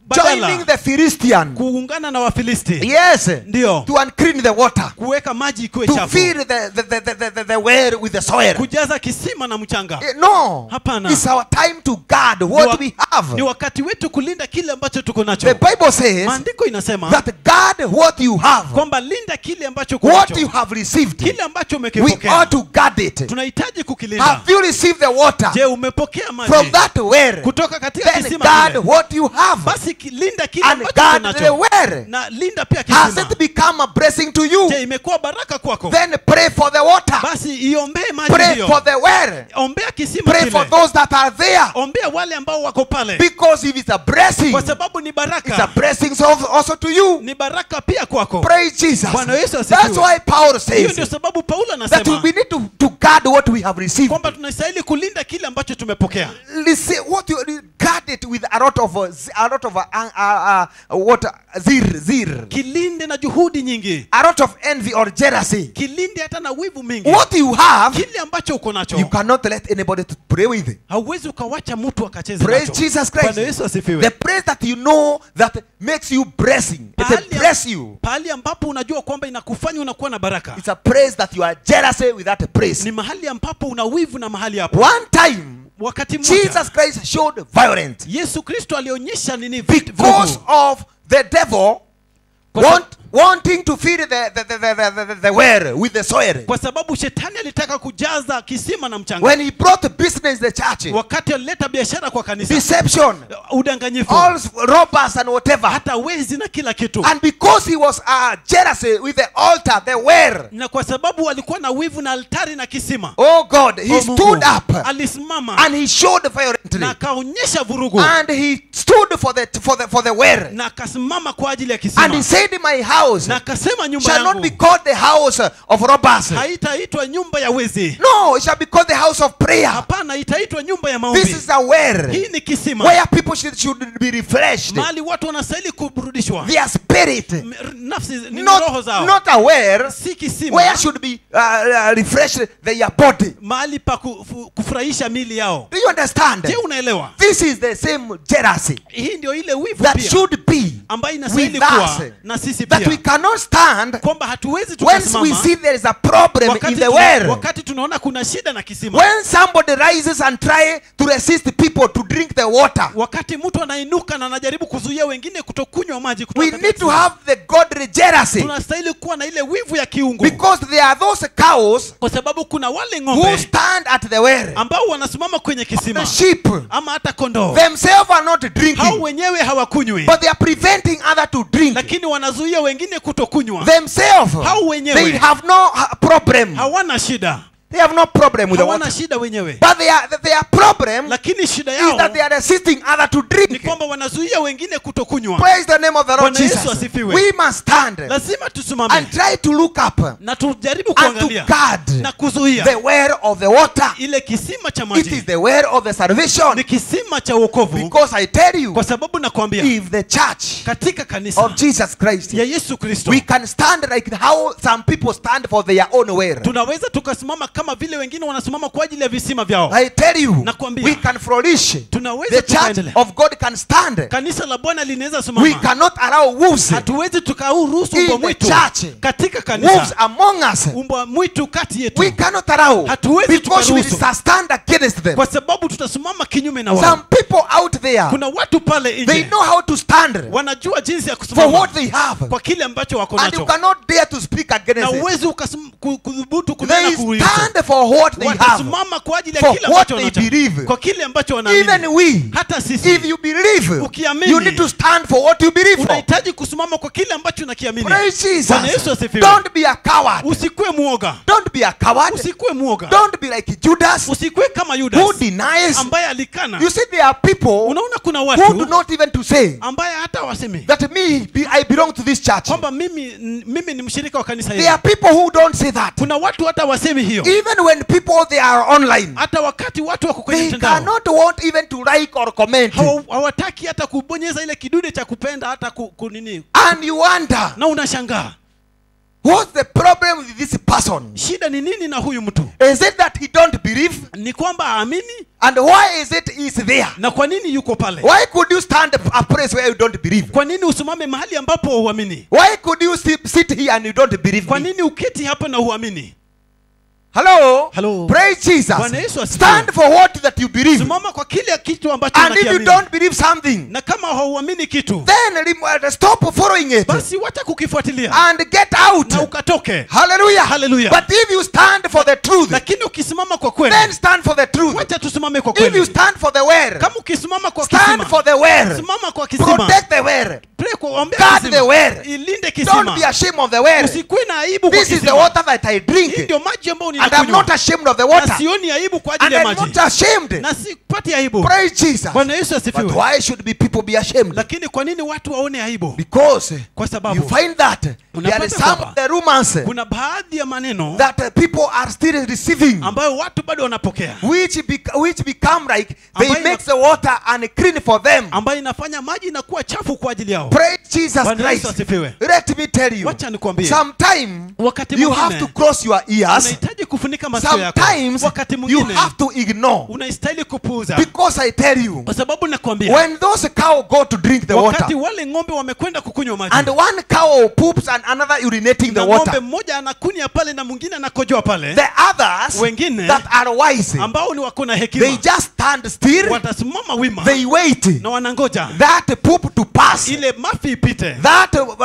Badala. joining the Philistine. kuungana na wafilisti Yes. ndio To unclean the water. kuweka maji ikuwe To chafu fill the, the, the, the, the, the well with the soil. kujaza kisima na mchanga Eh, No. Hapana. It's our time to guard Ni what wa- we have. ni wakati wetu kulinda kile ambacho tuko The nacho Bible says maandiko inasema that guard what you have. kwamba linda kile ambacho uko What nacho. you have received. kile ambacho We umekipokea ought to guard it. tunahitaji kukilinda Have you received the water je umepokea from maji that well? kutoka katika Then kisima guard kile what you have. basi ki- linda kile And ambacho uko guard the nacho well. na linda pia Has kisima it become a blessing to you? je imekuwa baraka kwako Then pray for the water. basi iombee maji Pray hiyo for the well. ombea kisima Pray for kile those that are there. ombea wale ambao wako pale Because if it's a blessing, kwa sababu ni it's a baraka blessing also also to you. ni baraka pia kwako Praise Jesus. Bwana Yesu asifiwe. That's why Paul hiyo says ndio sababu paulo that anasema we need to, to guard what we have received. kwamba tunastahili kulinda kile ambacho tumepokea Listen, what you guard it with a lot of uh, z- a lot of uh, uh, uh, what uh, zir zir, kilinde na juhudi nyingi a lot of envy or jealousy. kilinde hata na wivu mingi What you have, kile ambacho uko nacho you cannot let anybody to pray with. it. hauwezi ukawacha mtu akacheze Praise nacho Jesus Bwana Christ. Yesu asifiwe The praise that you know that makes you blessing. It's a Pahali- bless you. pahali ambapo unajua kwamba inakufanya unakuwa na baraka It's a praise that you are jealousy with that praise. ni mahali ambapo una wivu na mahali hapo One time, wakati mmoja Jesus Christ showed violence yesu kristo alionyesha nini vit- because vurugu. of the devil Kwa sa- want, wanting to fill the, the, the, the, the, the, the well with the soil. kwa sababu shetani alitaka kujaza kisima na mchanga When he brought business in the church, wakati alileta biashara kwa kanisa deception, udanganyifu all robbers and whatever. hata wezi na kila kitu And because he was uh, jealousy with the altar, the well, na kwa sababu alikuwa na wivu na altari na kisima oh God, he Oh, Mungu, stood up alisimama and he showed na violently. akaonyesha vurugu And he stood for the, for the, for the well. na akasimama kwa ajili ya And he kisima said, My house na akasema nyumba shall not yangu be called the house of robbers. haitaitwa nyumba ya wezi No, it shall be called the house of prayer. hapana itaitwa nyumba ya This maombi is a well hii ni kisima where people should, should be refreshed. mahali watu wanastahili kuburudishwa Their spirit, M- r- nafsi ni roho not, zao not a well si kisima where should be uh, uh, refreshed their body. mahali pa kufu- kufurahisha mili yao Do you understand? je unaelewa This is the same jealousy hii ndio ile wivu that pia should be ambayo inastahili with kuwa us na sisi that we pia cannot stand kwamba hatuwezi once we tukasimama see there is a problem wakati, in the tuna, well. wakati tunaona kuna shida na kisima When somebody rises and try to resist people to drink the water, wakati mtu anainuka na anajaribu kuzuia wengine kutokunywa maji kutoka we katika need to kisima, have the godly jealousy tunastahili kuwa na ile wivu ya kiungu because there are those cows kwa sababu kuna wale who ng'ombe stand at the well. ambao wanasimama kwenye The kisima sheep ama hata kondoo themselves are not hao drinking, wenyewe hawakunywi but they are preventing other to drink. lakini wanazuia wengine kutokunywa Themselves, Hao wenyewe. they have no uh, problem. hawana shida They have no problem with the hawana water. shida wenyewe But their their problem lakini shida is yao that they are resisting other to ni drink. kwamba wanazuia wengine kutokunywa Praise the name of the Lord Bwana Yesu Jesus. asifiwe. We must stand lazima tusimame and try to look up na tujaribu and to kuangalia guard na kuzuia the well of the water. ile kisima cha It maji is the well of the salvation. ni kisima cha wokovu Because I tell you, kwa sababu nakwambia if the church katika kanisa of Jesus Christ, ya yesu kristo we can stand like how some people stand for their own well. tunaweza tukasimama kama vile wengine wanasimama kwa ajili ya visima vyao I tell you, Nakwambia. we can flourish. tunaweza The church tukaendelea of God can stand. kanisa la bwana linaweza We simama cannot allow wolves, hatuwezi tukauruhusu In umbwa the mwitu church. katika wolves kanisa among us. umbwa mwitu kati We yetu cannot allow Hatuwezi because we tukaruhusu. shall stand against them. kwa sababu tutasimama kinyume na Some wao people out there, kuna watu pale they nje know how to stand wanajua jinsi ya for kusimama what they have. kwa kile ambacho wako And you nacho cannot dare to speak na against it. uwezi ukasim- ku- kudhubutu kunena They kuhusu stand for what they have. watasimama kwa ajili ya For kile what ambacho they wanacho believe. kwa kile ambacho Even wanaamini we, hata sisi if you believe, Ukiamini. you need to stand for what you believe for. unahitaji kusimama kwa kile ambacho unakiamini Praise Bwana Yesu Jesus. asifiwe. Don't be a coward. usikuwe muoga Don't be a coward. usikuwe muoga Don't be like Judas usikuwe kama who yudas denies. ambaye alikana You see, there are people unaona kuna who do watu not even to say ambaye hata wasemi that me, be- I belong to this church. kwamba mimi n- mimi ni mshirika wa kanisa There hili are people who don't say that. kuna watu hata wasemi hiyo Even when people they are online, hata wakati watu wako kwenye they mtandao cannot want even to like or comment. hawa- hawataki hata kubonyeza ile kidude cha kupenda hata ku, ku nini And you wonder, na unashangaa What's the problem with this person? shida ni nini na huyu mtu Is it that he don't believe? ni kwamba aamini And why is it he's there? na kwa nini yuko pale Why could you stand a place where you don't believe? kwa nini usimame mahali ambapo huamini Why could you sit, sit here and you don't believe kwa me? nini uketi hapa na huamini Hello? Hello. Praise Jesus. Bwana Yesu asifiwe. Stand for what that you believe. simama kwa kile kitu ambacho And if you unakiamini don't believe something, na kama hauamini kitu then rem- stop following it basi wacha kukifuatilia and get out. na ukatoke Hallelujah. Hallelujah. But if you stand for the truth, lakini ukisimama kwa kweli then stand for the truth. wacha tusimame kwa If you kweli stand for the word, kama ukisimama kwa stand kisima for the word. simama kwa kisima Protect the word. Pray kwa ombea Guard kisima. the word. ilinde Don't kisima be ashamed of the word. usikuwe na aibu kwa This is the kisima water that I drink. hii ndio maji ambayo And I'm ninakunywa not ashamed of the na water. sioni aibu kwa And ajili ya I'm maji not ashamed. na sipati aibu Praise Jesus. bwana yesu But asifiwe why should be people be ashamed? lakini kwa nini watu waone aibu Because kwa you sababu find that there Unapata is some kwamba of the rumors kuna baadhi ya maneno that uh, people are still receiving, ambayo watu bado wanapokea which bec- which become like they Ambayo ina- makes the water unclean for them. ambayo inafanya maji inakuwa chafu kwa ajili yao Praise Jesus bwana yesu Christ. asifiwe Let me tell you, wacha nikwambie sometime wakati you have to mwingine cross your ears. unahitaji kufunika masikio yako Sometimes wakati you mwingine have to ignore. unastahili kupuuza Because I tell you, kwa sababu nakwambia when those cow go to drink the wakati water, wale ng'ombe wamekwenda kukunywa maji and one cow poops and another urinating the na ng'ombe water, mmoja anakunya pale na mwingine anakojoa pale the others Wengine that are wise, ambao ni wako na they hekima just stand still, watasimama wima they wait na wanangoja that poop to pass, ile mafi ipite that uh, uh,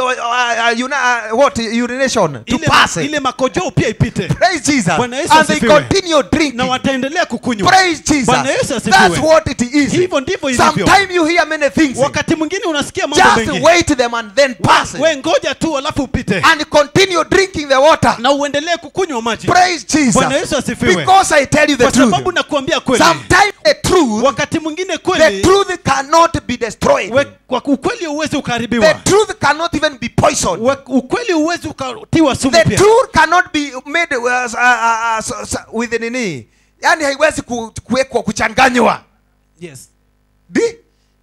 uh, uh, you know, uh, what urination to ile, pass. ile makojoo pia ipite Praise Jesus, Bwana Yesu and they asifiwe. continue drinking. na wataendelea kukunywa Praise Jesus. Bwana Yesu asifiwe. That's what it is. hivyo ndivyo ilivyo Sometimes you hear many things. wakati mwingine unasikia mambo Just mengi wait them and then pass we, we ngoja tu alafu upite and continue drinking the water. na uendelee kukunywa maji Praise Jesus. Bwana Yesu asifiwe. Because I tell you the kwa sababu truth. nakuambia kweli Sometimes the truth, wakati mwingine the kweli truth cannot be destroyed. we, kwa ukweli huwezi The ukaharibiwa truth cannot even be poisoned. We- ukweli huwezi ukatiwa sumu The pia truth cannot be made uh, uh, uh, so- so- with nini. Yani haiwezi ku- kuwekwa kuchanganywa. yes. Di-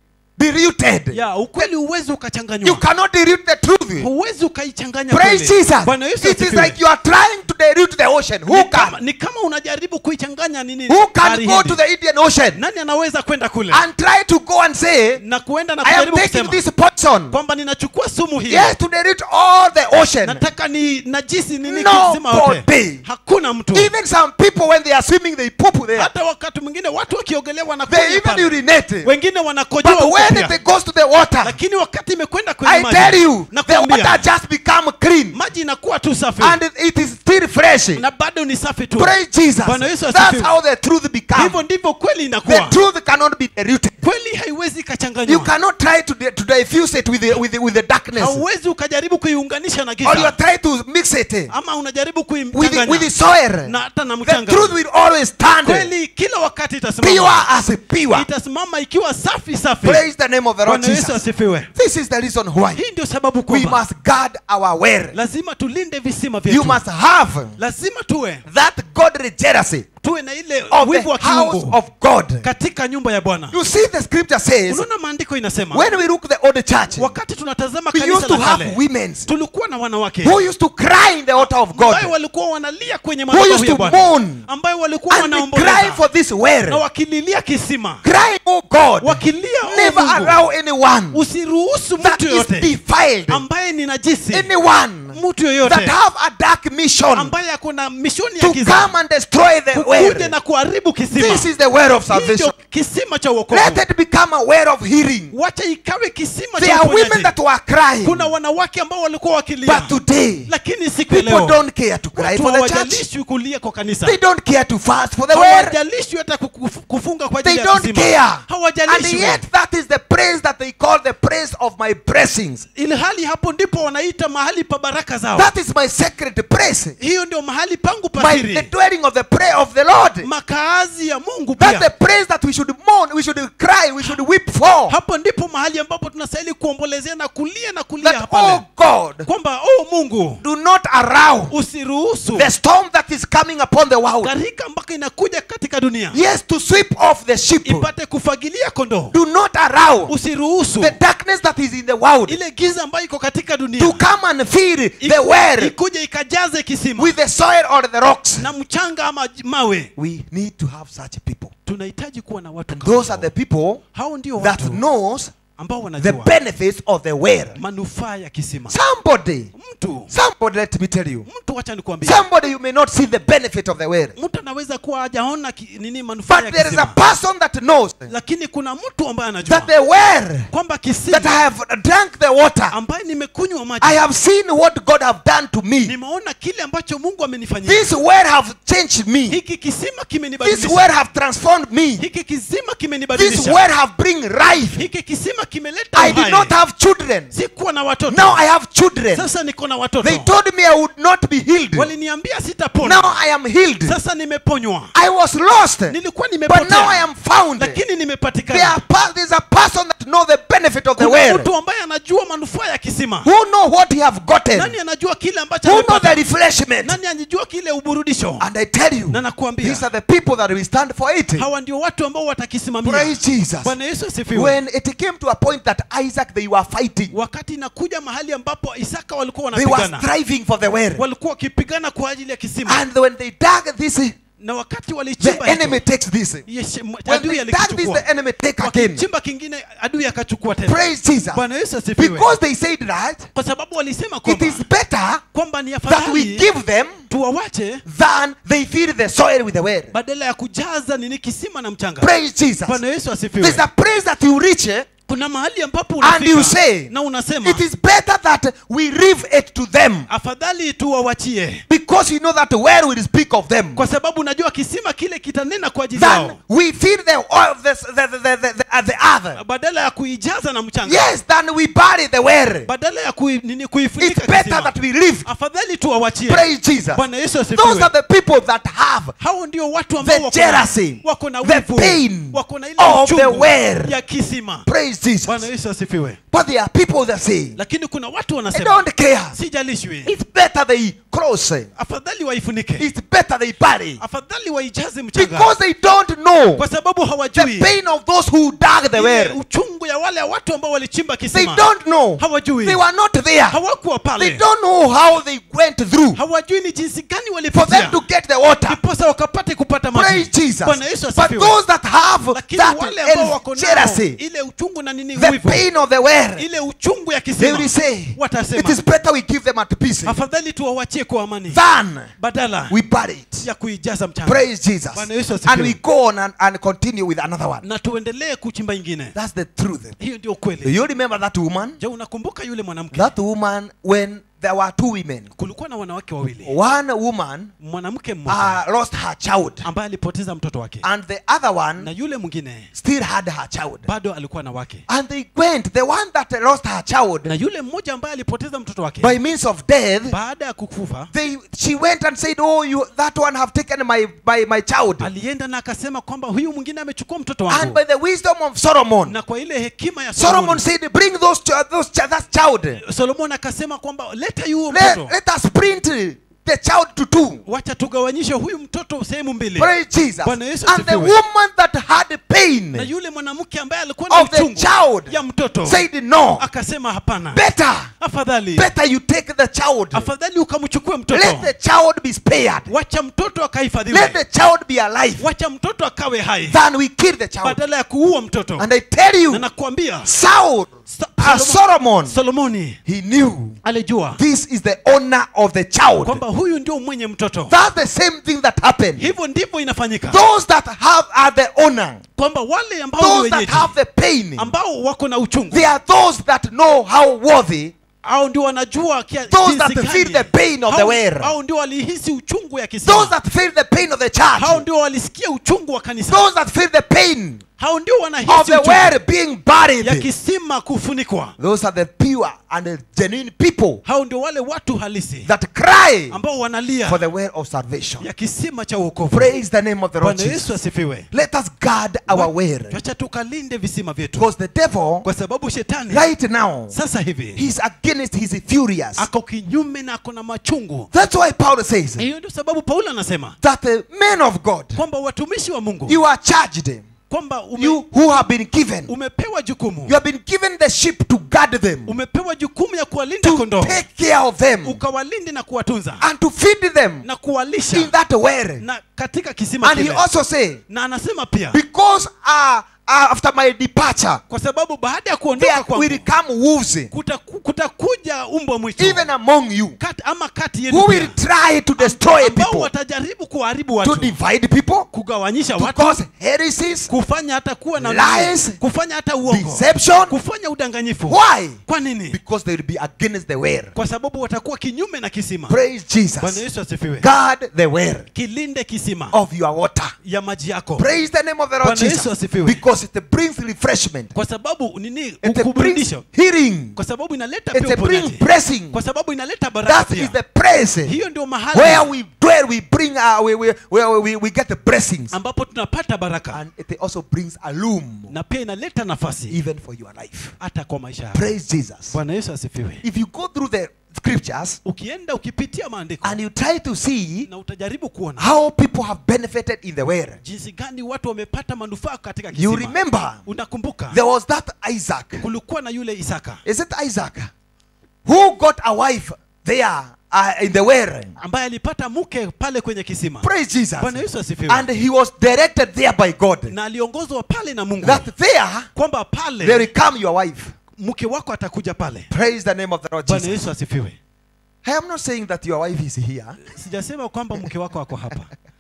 Diluted. ya ukweli huwezi You ukachanganywa cannot dilute the truth. huwezi ukaichanganya Praise kweli. Jesus. Bwana Yesu It is asifiwe. like you are trying to dilute the ocean. Who ni, kama, can? ni kama unajaribu kuichanganya nini Who can bahari go Hindi. to the Indian Ocean nani anaweza kwenda kule and try to go and say, na kuenda na I am kujaribu taking kusema this poison. kwamba ninachukua sumu hii Yes, to dilute all the ocean. nataka ni najisi nini No kisima yote body. hakuna mtu Even some people, when they are swimming, they poop there. hata wakati mwingine watu wakiogelea They wanakunywa even pale urinate. wengine wanakojoa But huko when pia. it goes to the water, lakini wakati imekwenda kwenye I tell maji you, the nakwambia water just become clean maji inakuwa tu safi and it is still fresh. na bado ni safi tu Praise Jesus. Bwana Yesu That's asifiwe. how the truth becomes. hivyo ndivyo kweli The inakuwa truth cannot be diluted. kweli haiwezi You ikachanganywa cannot try to, di- to diffuse it with the, with the, with the darkness. hauwezi ukajaribu kuiunganisha na Or you are giza trying to mix it ama unajaribu with the, with the kuichanganya soil. na hata na The mchanga truth will always stand kweli kila wakati pure itasimama as pure. itasimama ikiwa safi safi Praise the name of the Lord bwana yesu Jesus. asifiwe This is the reason why hii ndio sababu we kwamba must guard our well. lazima tulinde visima You vyetu must have lazima tuwe that godly jealousy tuwe na ile of wivu wa the house kiungu of God. katika nyumba ya bwana You see, the scripture says unaona maandiko inasema when we look the old church, wakati tunatazama we kanisa used to la have kale women tulikuwa na wanawake who used to cry in the altar of God ambayo walikuwa wanalia kwenye used madhabahu ya to bwana mourn ambayo walikuwa and they cry wanaomboleza for this na well. wakililia kisima Crying, oh God, wakilia "Oh never Mungu, allow anyone usiruhusu that mtu is yoyote defiled, ambaye ni najisi anyone mtu yoyote that have a dark mission ambaye ako na mishoni ya to giza come and destroy the kuja well. na kuharibu kisima This is the well of Hii salvation. ndio kisima cha Let uokovu it become a well of healing. wacha ikawe kisima There cha are women uponyaji that were crying, kuna wanawake ambao walikuwa wakilia but today lakini siku ya people leo don't care to cry watu for the church. hawajalishwi kulia kwa kanisa They don't care to fast for the word. hawajalishwi hata kufu- kufunga kwa They ajili ya don't kisima care. And hawajalishwi yet that is the praise that they call the praise of my blessings. ili hali hapo ndipo wanaita mahali pa baraka zao That is my sacred praise. hiyo ndio mahali pangu My, the pasiri dwelling of the prayer of the Lord. makaazi ya mungu That's the pia praise that we should mourn, we should cry, we should weep for. hapo ndipo mahali ambapo tunastahili kuombolezea na kulia na kulia That, pale oh God, kwamba oh mungu do not allow usiruhusu the storm that is coming upon the world, gharika mpaka inakuja katika dunia yes, to sweep off the sheep. ipate kufagilia kondoo Do not allow usiruhusu the darkness that is in the world ile giza ambayo iko katika dunia to come and fill the iku- well ikuje ikajaze kisima with the soil or the rocks. na mchanga ama j- mawe We need to have such people. tunahitaji kuwa na watu And kama those are hao. the people hao ndio that watu knows ambao the wanajua benefits of the well. manufaa ya kisima Somebody, mtu somebody, let me tell you. mtu wacha nikuambia Somebody you may not see the benefit of the well. mtu anaweza kuwa hajaona ki- nini manufaa But ya there is a kisima person that knows lakini kuna mtu ambaye anajua that the well kwamba that I kisima have drank the water, ambaye nimekunywa maji I have seen what God have done to me. nimeona kile ambacho mungu amenifanyia This well have changed me. hiki kisima This kimenibadilisha well have transformed me. hiki kisima This kimenibadilisha well have bring life. hiki kisima kimeleta I did uhai. not have children. sikuwa na watoto Now I have children. sasa niko na They watoto told me I would not be healed. waliniambia sitapona Now I am healed. sasa nimeponywa I was lost. nilikuwa But now I nimepotea am found. lakini There nimepatikana are pa- there's a person that know the benefit of the kuna well. mtu ambaye anajua manufaa ya kisima Who know what he have gotten. nani anajua kile ambacho Who know the amepata refreshment. nani anajua kile uburudisho And I tell you, na nakuambia these are the people that will stand for it. hawa ndio watu ambao watakisimamia Praise Jesus. bwana yesu asifiwe When it came to a point that Isaac they were fighting, wakati inakuja mahali ambapo isaka walikuwa they were wanapigana striving for the well. walikuwa wakipigana kwa ajili ya kisima And when they dug this, na wakati the walichimba enemy hicho, takes this. yes, m- When adui they dug this, alikichukua the enemy take again. wakichimba kingine adui akachukua tena Praise Jesus. bwana yesu asifiwe Because they said that kwa sababu walisema it kwamba is better kwamba ni that we afadhali give them tuwawache than they fill the soil with the well. badala ya kujaza nini kisima na mchanga Praise Jesus. bwana yesu asifiwe There's a place that you reach eh, kuna mahali ambapo and you unafika say, na unasema it is better that we leave it to them afadhali tuwawachie because you know that the well will speak of them kwa sababu unajua kisima kile kitanena kwa ajili yao than we fill the oil, the, the, the, the, the, the, the other. badala ya kuijaza na mchanga Yes, than we bury the well. badala ya kui, nini It's kuifunika better kisima that we leave. afadhali tuwawachie Praise Jesus. bwana yesu Those asifiwe are the people that have hao ndio watu ambao the wako na- jealousy, wako na the wivu pain wako na ile of the uchungu well. ya kisima Praise bwana Jesus. yesu asifiwe But there are people that say, lakini kuna watu I wanasema don't care. sijalishwi It's better they close. afadhali waifunike It's better they bury. afadhali waijaze mchanga Because they don't know kwa sababu the hawajui pain of those who dug the ile well. uchungu ya wale watu ambao walichimba They kisima don't know. hawajui They were not there. hawakuwa They pale don't know how they went through hawajui ni jinsi gani for walipitia them to get the water. ndiposa wakapate kupata Praise maji Jesus. bwana yesu But asifiwe those that have lakini that wale ambao wako nao jealousy, ile uchungu na nini the wivu pain of the well, ile uchungu ya they kisima will say, it watasema is better we give them at peace afadhali tuwawachie kwa amani than badala we bury it. ya kuijaza mchanga Praise Jesus. Bwana Yesu asifiwe. And we go on and, and continue with another one. na tuendelee kuchimba ingine That's the truth. hiyo ndio Do kweli you remember that woman? je unakumbuka yule mwanamke That woman, when there were two women, kulikuwa na wanawake wawili one woman mwanamke mmoja uh, lost her child, ambaye alipoteza mtoto wake and the other na one yule mwingine still had her child. bado alikuwa na wake And they went, the one that lost her na child yule mmoja ambaye alipoteza mtoto wake by means of death, baada ya kukufa they she went and said, Oh, you that one have taken my my, my child. alienda na akasema kwamba huyu mwingine amechukua mtoto And wangu by the wisdom of Solomon, na kwa ile hekima ya Solomon Solomon said, Bring those, ch- those ch- that child. Solomon akasema kwamba leta yuo Let, mtoto let us print the child to two. wacha tugawanyishe huyu mtoto sehemu mbili Praise Jesus. Bwana Yesu And the asifiwe. woman that had pain na yule mwanamke ambaye alikuwa na of the uchungu child ya mtoto said, No, akasema hapana better, afadhali better you take the child. afadhali ukamchukue mtoto Let the child be spared. wacha mtoto Let akahifadhiwe the child be alive wacha mtoto akawe hai than we kill the child. badala ya kuua mtoto And I tell na you, nakwambia Saul, Sa- uh, Solomon- Solomon, solomoni he knew alijua this is the honor of the child. kwamba huyu ndio mwenye mtoto That's the same thing that happened. hivyo ndivyo inafanyika Those that have are the honor, kwamba wale ambao ni those that wenyeji have the pain, ambao wako na uchungu they are those that know how worthy, au ndio wanajua kia- Those jinsi that gani. feel the pain of the Hao- wear. hao ndio walihisi uchungu ya those kisima that feel the pain of the hao church, ndio walisikia uchungu wa kanisa those that feel the pain hao ndio of wanahisi the uchungu well being ya buried. kisima kufunikwa Those are the pure and the genuine people hao ndio wale watu halisi that cry ambao wanalia for the well of salvation. ya kisima cha uokovu Praise the name of the Lord bwana Jesus. yesu asifiwe Let us guard our well. tuacha tukalinde visima vyetu Because the devil, kwa sababu shetani right now, sasa hivi he's against, he's furious. ako kinyume na ako na machungu That's why Paul says hiyo ndio sababu paulo anasema that the men of God, kwamba watumishi wa mungu you are charged, kwamba ume, you who have been given, umepewa jukumu you have been given the sheep to guard them, umepewa jukumu ya kuwalinda to kondoo take care of them, ukawalinde na kuwatunza and to feed them na in kuwalisha that well. na katika kisima And he kile also say, na anasema pia because uh, uh, after my departure, kwa sababu baada ya there kuondoka kwangu will come wolves, kutaku- kutakuja umbwa mwitu even among you, Kat, ama kati who yenu will pia, try to destroy ambao people, watajaribu kuharibu to watu divide people, kugawanyisha to watu cause heresies, kufanya hata kuwa na Lies, kufanya hata uongo deception. kufanya udanganyifu Why? kwa nini Because they will be against the well. kwa sababu watakuwa kinyume na kisima Praise bwana Jesus. yesu asifiwe Guard the well kilinde kisima of your water. ya maji yako Praise the name of the Lord Bwana Yesu Jesus. asifiwe. Because it brings refreshment. kwa sababu nini It brings ukuburudisho healing. kwa sababu inaleta It pia brings uponyaji blessing. kwa sababu inaleta baraka That pia is the praise hiyo ndio where mahali we dwell. We bring uh, we, we, where we, we get the blessings, ambapo tunapata baraka and it also brings a loom na pia inaleta nafasi even for your life. hata kwa maisha yako Praise Jesus. bwana yesu asifiwe If you go through the scriptures ukienda ukipitia maandiko and you try to see na utajaribu kuona how people have benefited in the well, jinsi gani watu wamepata manufaa katika you kisima remember unakumbuka there was that Isaac. kulikuwa na yule isaka Is it Isaac who got a wife there uh, in the well? ambaye alipata mke pale kwenye kisima Praise Jesus. bwana yesu asifiwe And he was directed there by God na aliongozwa pale na mungu that there kwamba they pale will come your wife. mke wako atakuja pale Praise the name of the Lord bwana Jesus. yesu asifiwe I am not saying that your wife is here. sijasema kwamba mke wako ako hapa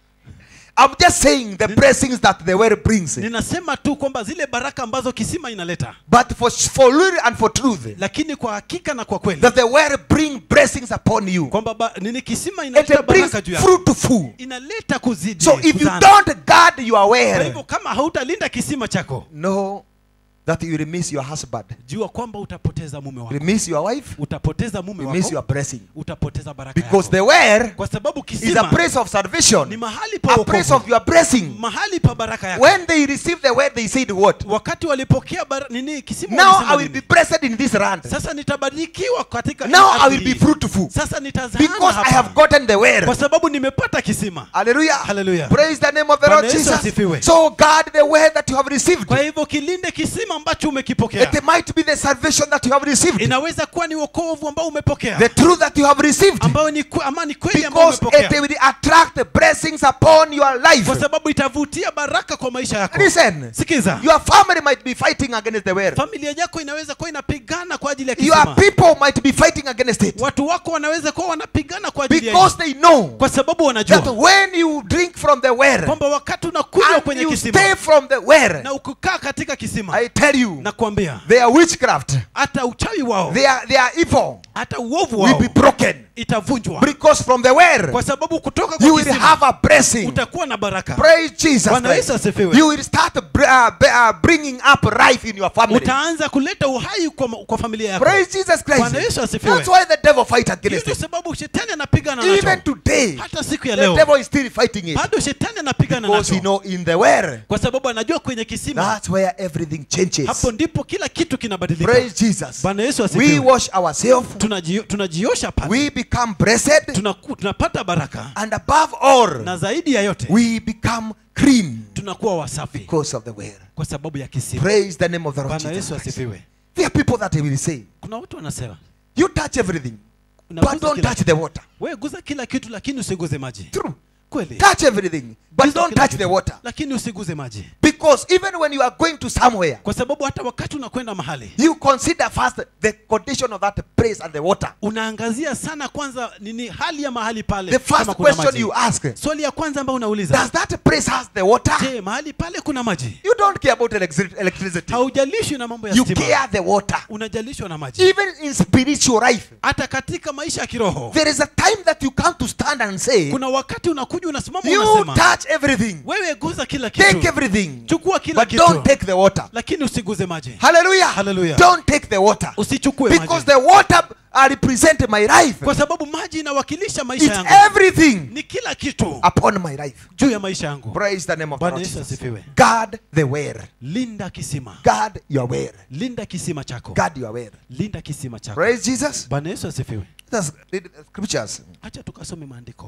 I'm just saying the blessings that the well brings. ninasema tu kwamba zile baraka ambazo kisima inaleta But for, for real and for truth, lakini kwa hakika na kwa kweli that the well bring blessings upon you. kwamba ba, nini kisima inaleta It brings baraka juu yako fruitful. inaleta kuzidi So if you kuzana. don't guard your kwa hivyo well, kama hautalinda kisima chako know that you will miss your husband. jua kwamba utapoteza mume You wako will miss your wife. utapoteza mume You miss your wako blessing. utapoteza baraka Because yako the well kwa sababu is a kisima place of ni salvation, mahali pa a place wokovu of your blessing. mahali pa baraka yako When they received the word, they said, What? wakati walipokea bara, nini kisima Now walisema I will nini? be blessed in this land. sasa nitabarikiwa katika hii Now I ardhi will be hii. fruitful. sasa nitazaana Because I have hapa gotten the word. kwa sababu nimepata kisima Hallelujah. Hallelujah. Praise the name of the Bwana Lord Yesu Jesus. asifiwe. So guard the word that you have received. kwa hivyo kilinde kisima ambacho umekipokea It might be the salvation that you have received. inaweza kuwa ni wokovu ambao umepokea The truth that you have received. ambayo ni kwe- ama ni kweli ambayo Because it umepokea will attract the blessings upon your life. kwa sababu itavutia baraka kwa maisha yako Listen. sikiza Your family might be fighting against the word. familia yako inaweza kuwa inapigana kwa ajili ya Your kisima people might be fighting against it. watu wako wanaweza kuwa wanapigana kwa ajili ya Because they know kwa sababu that wanajua when you drink from the well kwamba wakati unakunywa and kwenye you kisima stay from the well, na ukikaa katika kisima I tell you, na kuambia their witchcraft, hata uchawi wao their, their evil hata uovu will wao be broken. itavunjwa Because from the well, kwa sababu kutoka you kwa will kisima have a blessing. utakuwa na baraka Praise Jesus Bwana Christ. Yesu asifiwe. You will start br- uh, b- uh, bringing up life in your family. utaanza kuleta uhai kwa, kwa familia yako Praise Jesus Christ. Bwana Yesu asifiwe. That's why the devil fight hiyo against ndio it. sababu shetani anapigana Even nacho today, hata siku ya the leo devil is still fighting it. bado shetani anapigana Because you nacho know, in the well, kwa sababu anajua kwenye kisima that's where everything changes. hapo ndipo kila kitu kinabadilika Praise Jesus. Bwana Yesu We asifiwe wash ourselves. Tunajio- tunajiosha pale We become blessed. Tunaku- tunapata baraka And above all, na zaidi ya yote we become clean tunakuwa wasafi because of the well. kwa sababu ya kisima Praise the name of the Lord bwana Jesus yesu Christ. asifiwe There are people that will say, kuna watu wanasema you touch everything, but unaguza don't kila touch kitu. the water. wewe guza kila kitu lakini usiguze maji True. kweli Touch everything, but Guza don't kila touch kitu, the water. lakini usiguze maji Because even when you are going to somewhere, kwa sababu hata wakati unakwenda mahali you consider first the condition of that place and the water. unaangazia sana kwanza nini hali ya mahali pale The kama first kuna question maji. you ask, swali ya kwanza ambayo unauliza does that place has the water? je mahali pale kuna maji You don't care about electri- electricity. haujalishwi na mambo ya You stima care the water. unajalishwa na maji Even in spiritual life, hata katika maisha ya kiroho there is a time that you come to stand and say, kuna wakati unakuja unasimama you unasema touch everything, wewe guza kila take kitu everything, chukua kila but don't kitu take the water. lakini usiguze maji Hallelujah. Hallelujah. Don't take the water. usichukue Because maji the water uh, represent my life. kwa sababu maji inawakilisha maisha It's yangu everything ni kila kitu upon my life. juu ya maisha yangu Praise the name of the bwana Lord yesu Jesus. asifiwe Guard the where. linda kisima Guard your where. linda kisima chako Guard your where. linda kisima chako Praise Jesus. bwana yesu asifiwe Let us read the scriptures. hacha tukasome maandiko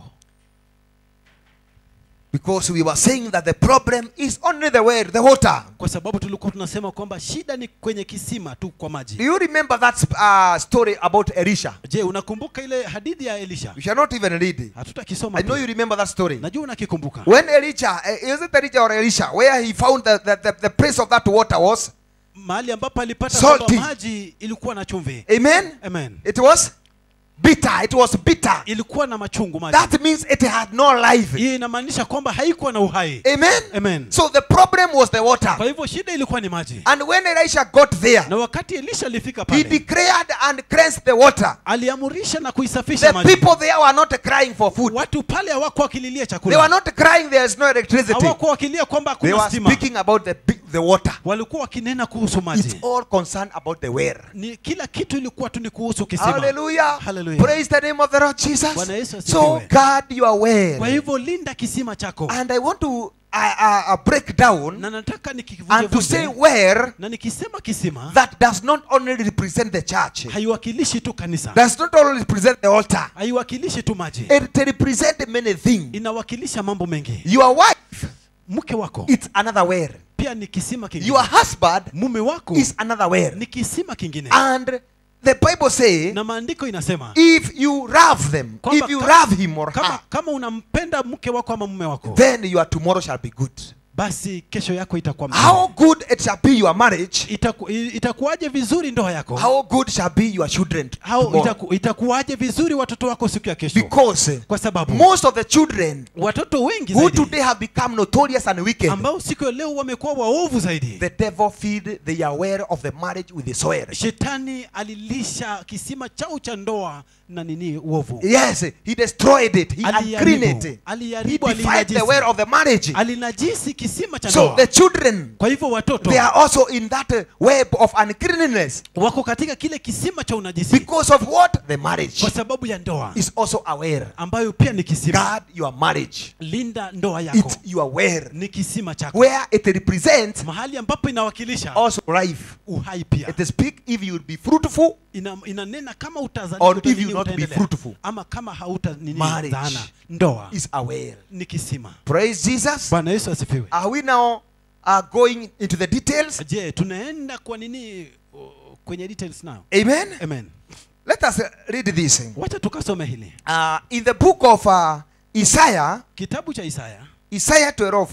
Because we were saying that the problem is only the where, the water. kwa sababu tulikuwa tunasema kwamba shida ni kwenye kisima tu kwa Do maji you remember that uh, story about Elisha? je unakumbuka ile hadithi ya elisha You shall not even read it. hatutakisoma I know pia. you remember that story. najua unakikumbuka When Elijah, uh, is it Elijah or Elisha, where he found the, the, the, the place of that water was? mahali ambapo alipata Salty. kwamba maji ilikuwa na chumvi Amen? amen It was bitter. It was bitter. ilikuwa na machungu maji That means it had no life. hii inamaanisha kwamba haikuwa na uhai Amen? amen So the problem was the water. kwa hivyo shida ilikuwa ni maji And when Elisha got there, na wakati elisha alifika he pale declared and cleansed the water. aliamurisha na kuisafisha The maji people there were not crying for food. watu pale hawakuwa wakililia They were chakula not crying there is no electricity. hawakuwa wakilia kwamba They hakuna were stima speaking about the, bi- the water. walikuwa wakinena kuhusu It's maji all concerned about the where. ni kila kitu ilikuwa tu ni kuhusu kisima Hallelujah. Hallelujah. Praise the name of the Lord Jesus. Bwana Yesu So asifiwe. guard your kwa where. hivyo linda kisima chako And I want to uh, uh, uh, break down na nataka and to say nikivunjevunje where na nikisema kisima that does not only represent the church, haiwakilishi tu kanisa does not only represent the altar, haiwakilishi tu maji it represents many things. inawakilisha mambo mengi Your wife, mke wako it's another where. pia ni kisima kingine Your husband mume wako is another where. ni kisima kingine And the Bible says, na maandiko inasema if you love them, Kwamba if you ka- love him or kama, her, kama unampenda mke wako ama mume wako then your tomorrow shall be good. basi kesho yako itakuwa mzuri. How good it shall be your marriage, Itaku, i- itakuwaje vizuri ndoa yako how good shall be your children. How, tomorrow. itaku, itakuwaje vizuri watoto wako siku ya kesho Because kwa sababu most of the children watoto wengi who zaidi today have become notorious and wicked, ambao siku ya leo wamekuwa waovu zaidi the devil feed they are aware of the marriage with the soil. shetani alilisha kisima chao cha ndoa na nini uovu Yes, he destroyed it. He Aliharibu. uncleaned it. He Aliharibu, defied the alinajisi. way of the marriage. alinajisi kisima cha So ndoa the children, kwa hivyo watoto they are also in that uh, web of uncleanness wako katika kile kisima cha unajisi because of what? The marriage kwa sababu ya ndoa is also aware. ambayo pia ni kisima Guard your marriage. linda ndoa yako It's you aware. ni kisima chako Where it represents mahali ambapo inawakilisha also life. uhai pia It speak if you will be fruitful Ina, inanena kama utazali, Or uta- if nini you not be utaendelea. fruitful. ama kama hauta nini Marriage. zaana ndoa is aware. ni kisima Praise Jesus. bwana yesu asifiwe Are we now uh, going into the details? je tunaenda kwa nini uh, kwenye details now Amen. amen Let us uh, read this. wacha tukasome hili Uh, in the book of uh, Isaiah, kitabu cha isaya Isaiah 12.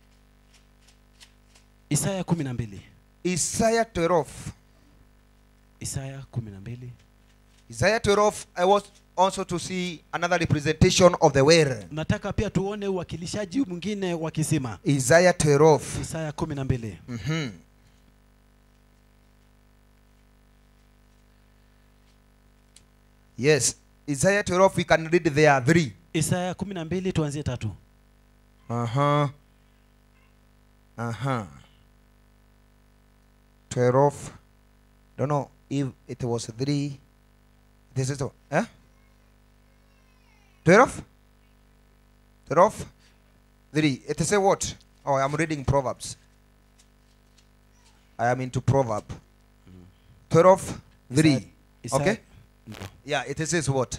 isaya kumi na mbili Isaiah 12. isaya kumi na mbili Isaiah 12, I was also to see another representation of the word. nataka pia tuone uwakilishaji mwingine wa kisima Isaiah 12. isaya kumi na mbili Mhm. Yes, Isaiah 12, we can read there three. isaya kumi na mbili tuanzie tatu Uh huh. Uh huh. 12. Don't know if it was three. This is the. Eh? 12? 12? 3. It is a what? Oh, I'm reading Proverbs. I am into Proverb. 12, 3. Isaya- Okay? Yeah, it says what?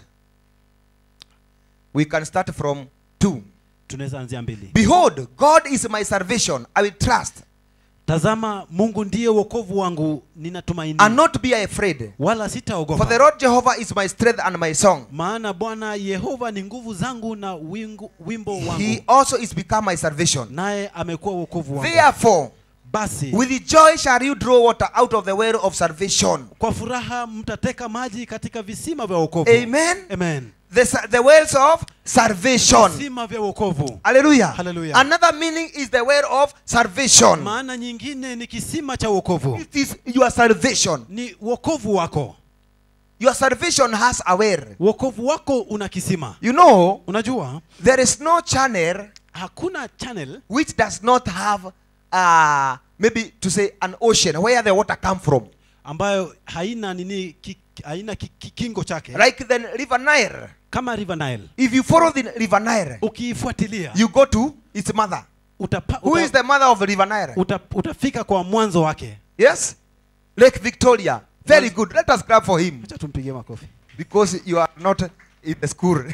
We can start from 2. tunaweza anzia mbili Behold, God is my salvation. I will trust tazama mungu ndiye wokovu wangu ninatumaini and not be afraid. wala For the sitaogopa Lord Jehovah is my strength and my song. maana bwana yehova ni nguvu zangu na wingu, wimbo He wangu also is become my salvation. naye amekuwa wokovu wangu Therefore, basi with joy shall you draw water out of the well of salvation. kwa furaha mtateka maji katika visima vya wokovu Amen. Amen. The, sa- the wells of salvation. visima vya wokovu Hallelujah. Hallelujah. Another meaning is the well of salvation. maana nyingine ni kisima cha wokovu It is your salvation. ni wokovu wako Your salvation has a well. wokovu wako una kisima You know, unajua there is no channel hakuna channel which does not have uh, maybe to say an ocean where the water come from ambayo haina nini ki, haina ki, ki, kingo chake like the river nile kama river nile if you follow the river nile ukiifuatilia you go to its mother utapa, who is uta, the mother of the river nile uta, utafika kwa mwanzo wake yes lake victoria very good let us clap for him acha tumpigie makofi because you are not in the school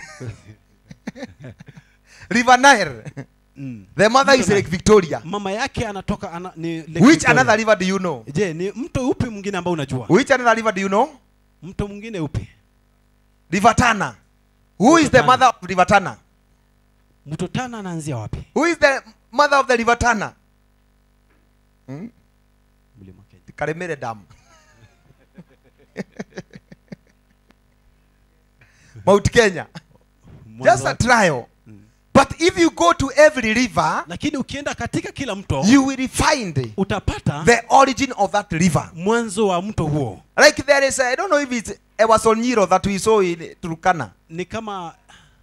river nile mm. the mother Mto is Nile. lake victoria mama yake anatoka ana, ni Lake which Victoria. another river do you know je ni mto upi mwingine ambao unajua which another river do you know mto mwingine upi river tana who is the Tana. mother of river tana mto tana anaanzia wapi who is the mother of the river tana hmm? mlima kenya karemere dam mount kenya Mwanzo just a wake. trial but if you go to every river lakini ukienda katika kila mto you will find utapata the origin of that river mwanzo wa mto huo like there is i don't know if it's ewasonyiro that we saw in turkana ni kama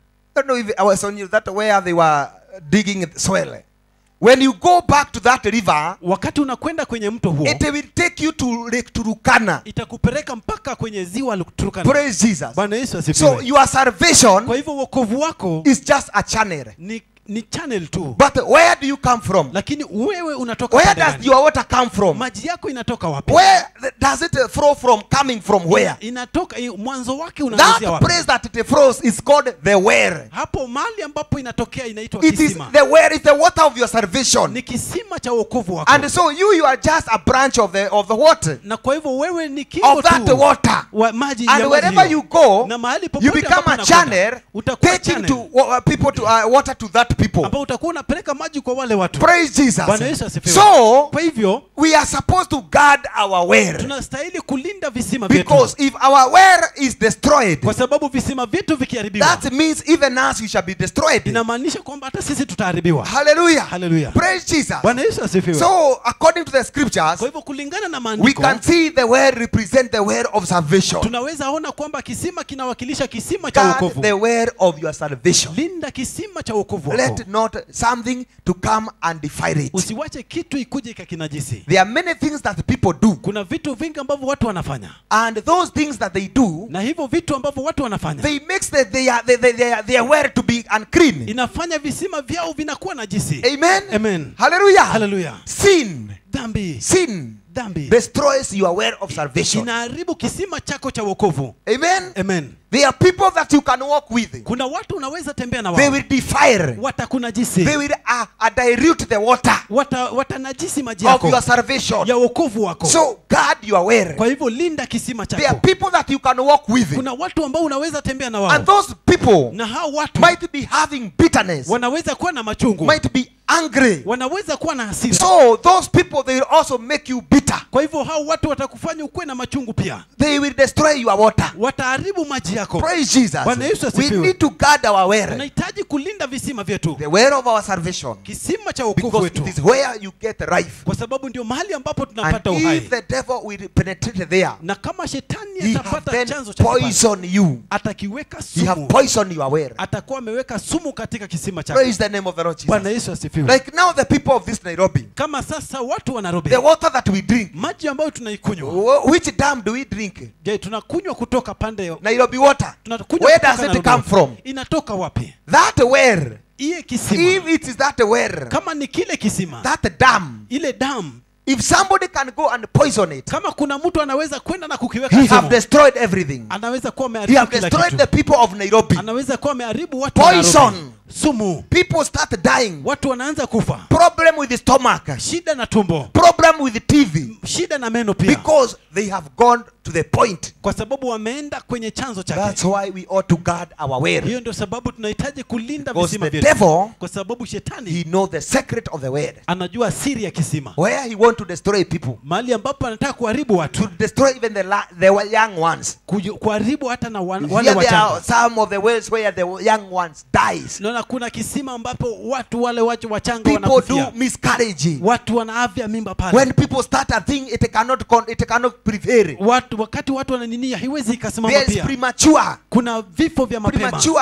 I don't know if ewasonyiro that where they were digging soil when you go back to that river wakati unakwenda kwenye mto huo it will take you to lake turkana itakupeleka mpaka kwenye ziwa Turkana. praise jesus bwana yesu so asifiwe your salvation kwa hivyo wokovu wako is just a channel ni, ni channel tu but where do you come from lakini wewe unatoka where pande does gani? your water come from maji yako inatoka wapi where th- does it uh, flow from coming from where inatoka i- mwanzo wake unaanzia that wapi place that it flows is called the well hapo mahali ambapo inatokea inaitwa it is kisima the well is the water of your salvation ni kisima cha wokovu wako and so you you are just a branch of the of the water na kwa hivyo wewe ni kingo of that tu water wa maji ya and maji wherever hiyo. you go na mahali you popote become ambapo a unakwenda, channel utakuwa taking channel to uh, people to uh, water to that people ambao utakuwa unapeleka maji kwa wale watu praise jesus Bwana Yesu asifiwe. so kwa hivyo we are supposed to guard our well tunastahili kulinda visima vyetu because if our well is destroyed kwa sababu visima vyetu vikiharibiwa that means even us we shall be destroyed inamaanisha kwamba hata sisi tutaharibiwa hallelujah Hallelujah. praise jesus bwana yesu asifiwe so according to the scriptures kwa hivyo kulingana na we maandiko can see the well represent the well of salvation tunaweza ona kwamba kisima kinawakilisha kisima cha guard wokovu the well of your salvation linda kisima cha wokovu wako let not something to come and defile it usiwache kitu ikuje ikakinajisi there are many things that people do kuna vitu vingi ambavyo watu wanafanya and those things that they do na hivyo vitu ambavyo watu wanafanya they makes the, their, their, their, their, their well to be unclean inafanya visima vyao vinakuwa najisi amen Amen. hallelujah Hallelujah. sin dhambi sin dhambi destroys your well of salvation inaharibu kisima chako cha wokovu amen amen there are people that you can walk with kuna watu unaweza tembea na they wao will defile watakunajisi they will uh, uh, dilute the water Wata, watanajisi maji of yako your salvation ya wokovu wako so guard your well kwa hivyo linda kisima there are chako people that you can walk with kuna watu ambao unaweza tembea na and wao those people na hao watu might be having bitterness wanaweza kuwa na machungu might be angry wanaweza kuwa na hasira so those people they will also make you bitter kwa hivyo hao watu watakufanya ukuwe na machungu pia they will destroy your water wataharibu maji yako praise jesus Bwana Yesu we asifiwe. need to guard our well tunahitaji kulinda visima vyetu the well of our salvation kisima cha wokovu because wetu it is where you get life kwa sababu ndio mahali ambapo and tunapata uhai if the devil will penetrate there na kama shetani he have atapata then chanzo cha kibali, poison you atakiweka he have sumu poisoned your well atakuwa ameweka sumu katika kisima chako praise the name of the lord jesus bwana yesu asifiwe like now the people of this nairobi kama sasa watu wa nairobi the water that we drink maji ambayo tunaikunywa wh- which dam do we drink je tunakunywa kutoka pande nairobi water tunakunywa where kutoka does it Nairobi. come from inatoka wapi that well iye kisima if it is that well kama ni kile kisima that dam ile damu if somebody can go and poison it kama kuna mtu anaweza kwenda na kukiweka he have sumu destroyed everything anaweza kuwa he ameharibu have kila destroyed kitu the people of nairobi anaweza kuwa ameharibu watu wa Poison. Nairobi. sumu people start dying watu wanaanza kufa problem with the stomach shida na tumbo problem with the tv shida na meno pia because they have gone to the point kwa sababu wameenda kwenye chanzo that's chake why we ought to guard our well hiyo ndio sababu tunahitaji kulinda because visima the vyetu devil kwa sababu shetani he knows the secret of the well anajua siri ya kisima where he want to destroy people mahali ambapo anataka kuharibu watu to destroy even the la- the young ones kuju- kuharibu hata na wan, Here wale there are wachanga some of the wells where the young ones dies naona kuna kisima ambapo watu wale wacho wachanga people do wanakufia miscarriage watu wanaavya mimba pale when people start a thing it cannot con- it cannot prevail watu wakati watu wananinia haiwezi ikasimama there is pia premature kuna vifo vya mapema premature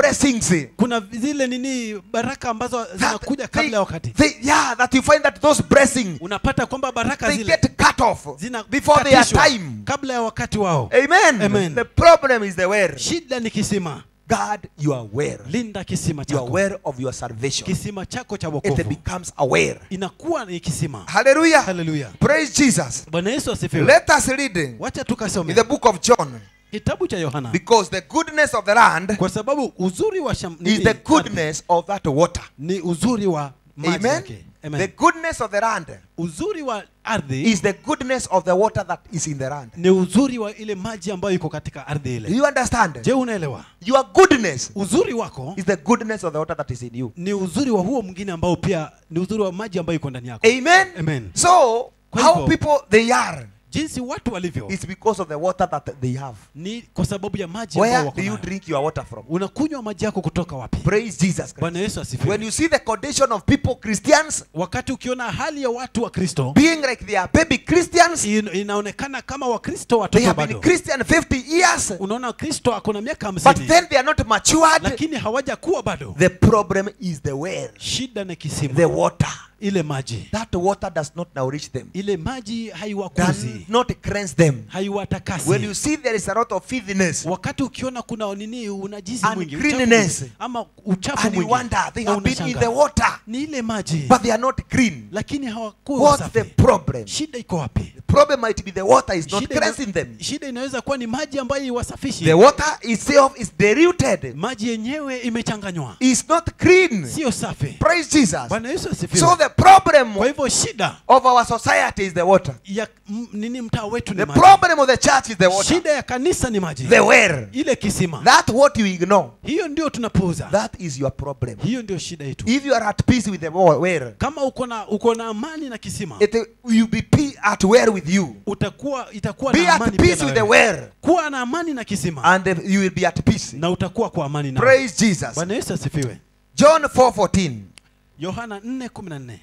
blessings kuna zile nini baraka ambazo that zinakuja they, kabla ya wakati they, yeah, that you find that those blessings unapata kwamba baraka they zile get cut off zina before their katishwa time. kabla ya wakati wao Amen. Amen. The problem is the where. shida ni kisima God, you are aware. linda kisima You are chako aware of your salvation. kisima chako cha It wokovu becomes aware. inakuwa ni kisima Hallelujah. haleluya Praise Jesus. bwana yesu asifiwe Let us read wacha in tukasome the book of John kitabu cha yohana because the goodness of the land kwa sababu uzuri wa sham, is nini, the ardhi, goodness of that water. ni uzuri wa maji Amen. yake Amen. The goodness of the land uzuri wa ardhi is the goodness of the water that is in the land. ni uzuri wa ile maji ambayo iko katika ardhi Do ile you understand? je unaelewa Your goodness uzuri wako is the goodness of the water that is in you. ni uzuri wa huo mwingine ambao pia ni uzuri wa maji ambayo iko ndani yako Amen. Amen. So, Kwa how hivyo- people they are jinsi watu walivyo is because of the water that they have. ni kwa sababu ya maji ambayo Where wako do you nayo. drink your water from? unakunywa maji yako kutoka wapi Praise Jesus Christ. bwana yesu When asifiwe you see the condition of people, Christians, wakati ukiona hali ya watu wa kristo being like they are baby Christians, in- inaonekana kama wakristo they watoto have been bado Christian 50 years, unaona kristo ako na miaka but hamsini then they are not matured. lakini hawajakuwa bado The problem is the well, shida ni kisima the water. ile maji That water does not nourish them, ile maji does haiwakuzi not cleanse them. When you haiwatakasi see there is a lot of filthiness, wakati ukiona kuna nini unajisi And mwingi cleanliness. uchafu, ama uchafu and you mwingi wonder they na have been in unashangaa. the water, ni ile maji but they are not clean. lakini hawakuwa What's the wasafi problem? shida iko wapi The problem might be the water is not shida, ina- cleansing them. shida inaweza kuwa ni maji ambayo iwasafishi The water itself is diluted, maji yenyewe imechanganywa is not clean. sio safi Praise Jesus. bwana yesu So asifiwe the problem kwa hivyo shida of our society is the water. ya m- nini mtaa wetu ni The maji problem of the church is the water. shida ya kanisa ni maji The well. ile kisima That what you ignore. hiyo ndio tunapuuza That is your problem. hiyo ndio shida yetu If you are at peace with the well, kama uko na uko na amani na kisima it will be pe- at well with you. utakuwa itakuwa Be na at amani pia peace na with the wewe. well, kuwa na amani na kisima and uh, you will be at peace. na utakuwa kwa amani na Praise Jesus. bwana yesu asifiwe John 4:14. yohana 4:14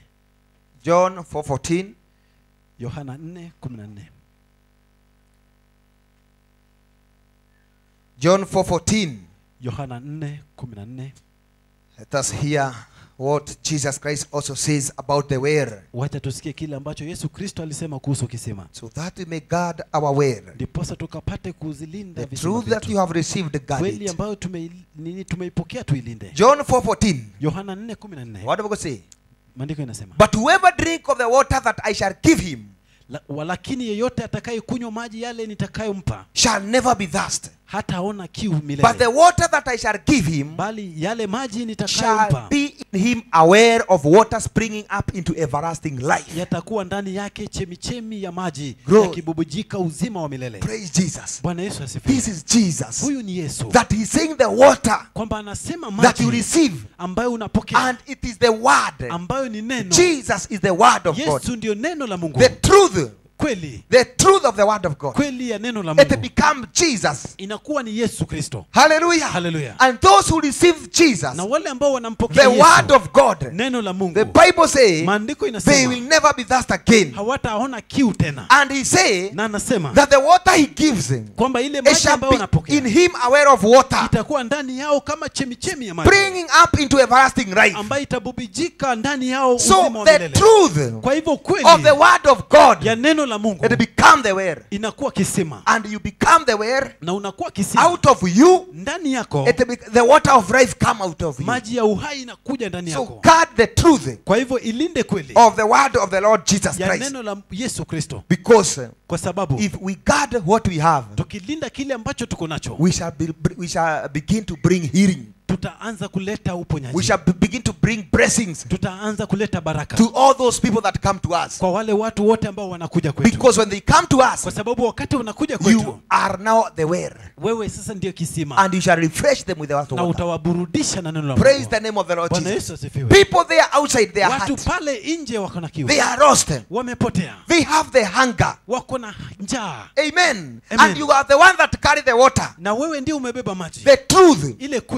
John 4:14. yohana 4:14 John 4:14. yohana 4:14 Let us hear what Jesus Christ also says about the well, wacha tusikie kile ambacho yesu kristo alisema kuhusu kisima so that we may guard our well. ndiposa tukapate kuzilinda The visima truth that vyetu. you have received, guard kweli it. ambayo tume, nini tumeipokea tuilinde John 4:14. yohana 4:14 What do we say? maandiko inasema But whoever drink of the water that I shall give him La, walakini yeyote atakayekunywa maji yale nitakayompa shall never be thirst. hataona kiu But the milele water that I shall give him bali yale maji shall nitakayompa be in him aware of water springing up into everlasting life. yatakuwa ndani yake chemichemi ya maji Glory. yakibubujika uzima wa milele Praise Jesus. bwana yesu asifiwe This is Jesus. huyu ni yesu That he's saying the water kwamba anasema that you maji receive, ambayo unapokea and it is the word. ambayo ni neno Jesus is the word of God. yesu ndio neno la mungu The truth, kweli the truth of the word of God. kweli ya neno la It mungu become Jesus. inakuwa ni yesu kristo Hallelujah. Hallelujah. And those who receive Jesus, na wale ambao wanampokea the word yesu of God, neno la mungu the Bible says maandiko they inasema will never be thirst again. hawataona kiu tena And he say na anasema that the water he gives him, kwamba ile it maji shall ambayo be in wanapokea him aware of water, itakuwa ndani yao kama chemichemi ya maji bringing up into everlasting life. ambayo itabubijika ndani yao So uzima wa the milele truth kwa hivyo of the kweli word of God, ya neno la mungu it become the well. inakuwa kisima And you become the well na unakuwa kisima out of you, ndani yako it be, the water of life come out of you. maji ya uhai inakuja ndani So yako guard the truth kwa hivyo ilinde kweli of the word of the Lord Jesus ya Christ. neno la yesu kristo Because uh, kwa sababu if we guard what we have, tukilinda kile ambacho tuko nacho we shall, be, we shall begin to bring healing. tutaanza kuleta We uponyaji shall be- begin to bring blessings tutaanza kuleta baraka to all those people that come to us. kwa wale watu wote ambao wanakuja kwetu Because when they come to us, kwa sababu wakati wanakuja kwetu you are now the well. wewe sasa ndio kisima And you shall refresh them with the na water. utawaburudisha na neno la Praise Mungu. the name of the Lord bwana Jesus. yesu asifiwe People there outside their watu heart, pale nje wako na kiu they are lost. wamepotea They have the hunger. wako na njaa Amen. Amen. And you are the one that carry the water. na wewe ndio umebeba maji The truth. ile kweli Guard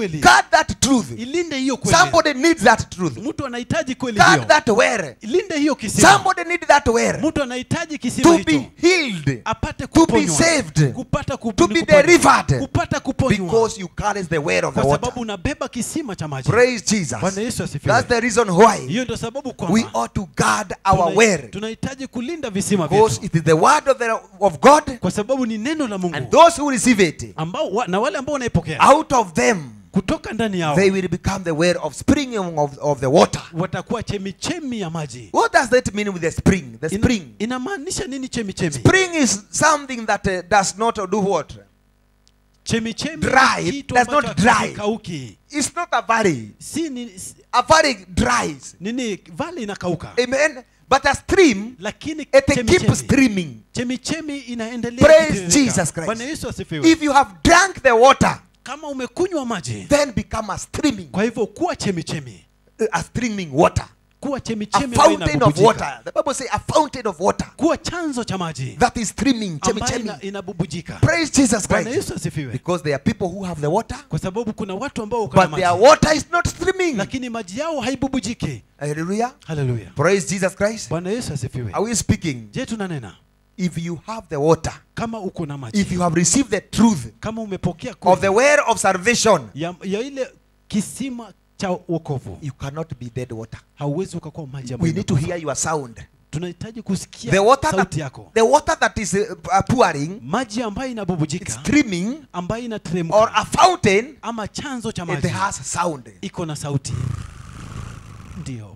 Guard that truth. ilinde hiyo kweli Somebody needs that truth. mtu anahitaji kweli Guard hiyo that where. ilinde hiyo kisima Somebody needs that where. mtu anahitaji kisima To hicho be healed. apate to be kuponywa saved, kupata kup- to be kuponywa. delivered. kupata kuponywa Because you carry the word of the kwa water. sababu unabeba kisima cha maji Praise Jesus. bwana yesu asifiwe That's the reason why hiyo ndio sababu we kwamba ought to guard our tuna- word. tunahitaji kulinda visima Because vyetu it is the word of, the, of God, kwa sababu ni neno la and mungu those who receive it, ambao wa, na wale ambao wanaipokea out of them, kutoka ndani yao they will become the word of springing of, of the water. watakuwa chemichemi ya maji What does that mean with the spring? The Ina- spring. inamaanisha nini chemichemi Spring is something that uh, does not do what? chemichemi Dry. ni It kitu does ambacho not dry. hakikauki. It's not a valley. si ni, si- A valley dries. nini vale inakauka Amen. But a stream, lakini it keeps chemichemi streaming. chemichemi inaendelea Praise kutiririka. Jesus Christ. Bwana Yesu asifiwe If you have drank the water, kama umekunywa maji then become a streaming, kwa hivyo kuwa chemichemi a streaming water, kuwa a chemichemi ambayo fountain of inabubujika. water. The Bible says a fountain of water kuwa chanzo cha maji that is streaming, chemi ambayo chemi. ina, inabubujika Praise Jesus bwana Christ. yesu asifiwe Because there are people who have the water, kwa sababu kuna watu ambao wako na but their maji water is not streaming. lakini maji yao haibubujiki Hallelujah. haleluya Praise Jesus Christ. bwana yesu asifiwe Are we speaking? je tunanena If you have the water, kama uko na maji if you have received the truth kama umepokea of the kweli word of salvation, ya, ya ile kisima cha wokovu you cannot be dead water. hauwezi ukakuwa maji We ambayo need to imekufa. hear your sound. tunahitaji kusikia The water sauti that, yako the water that is uh, uh, pouring, maji ambayo inabubujika streaming, ambayo or inateremka a fountain, ama chanzo cha it maji has sound. iko na sauti ndio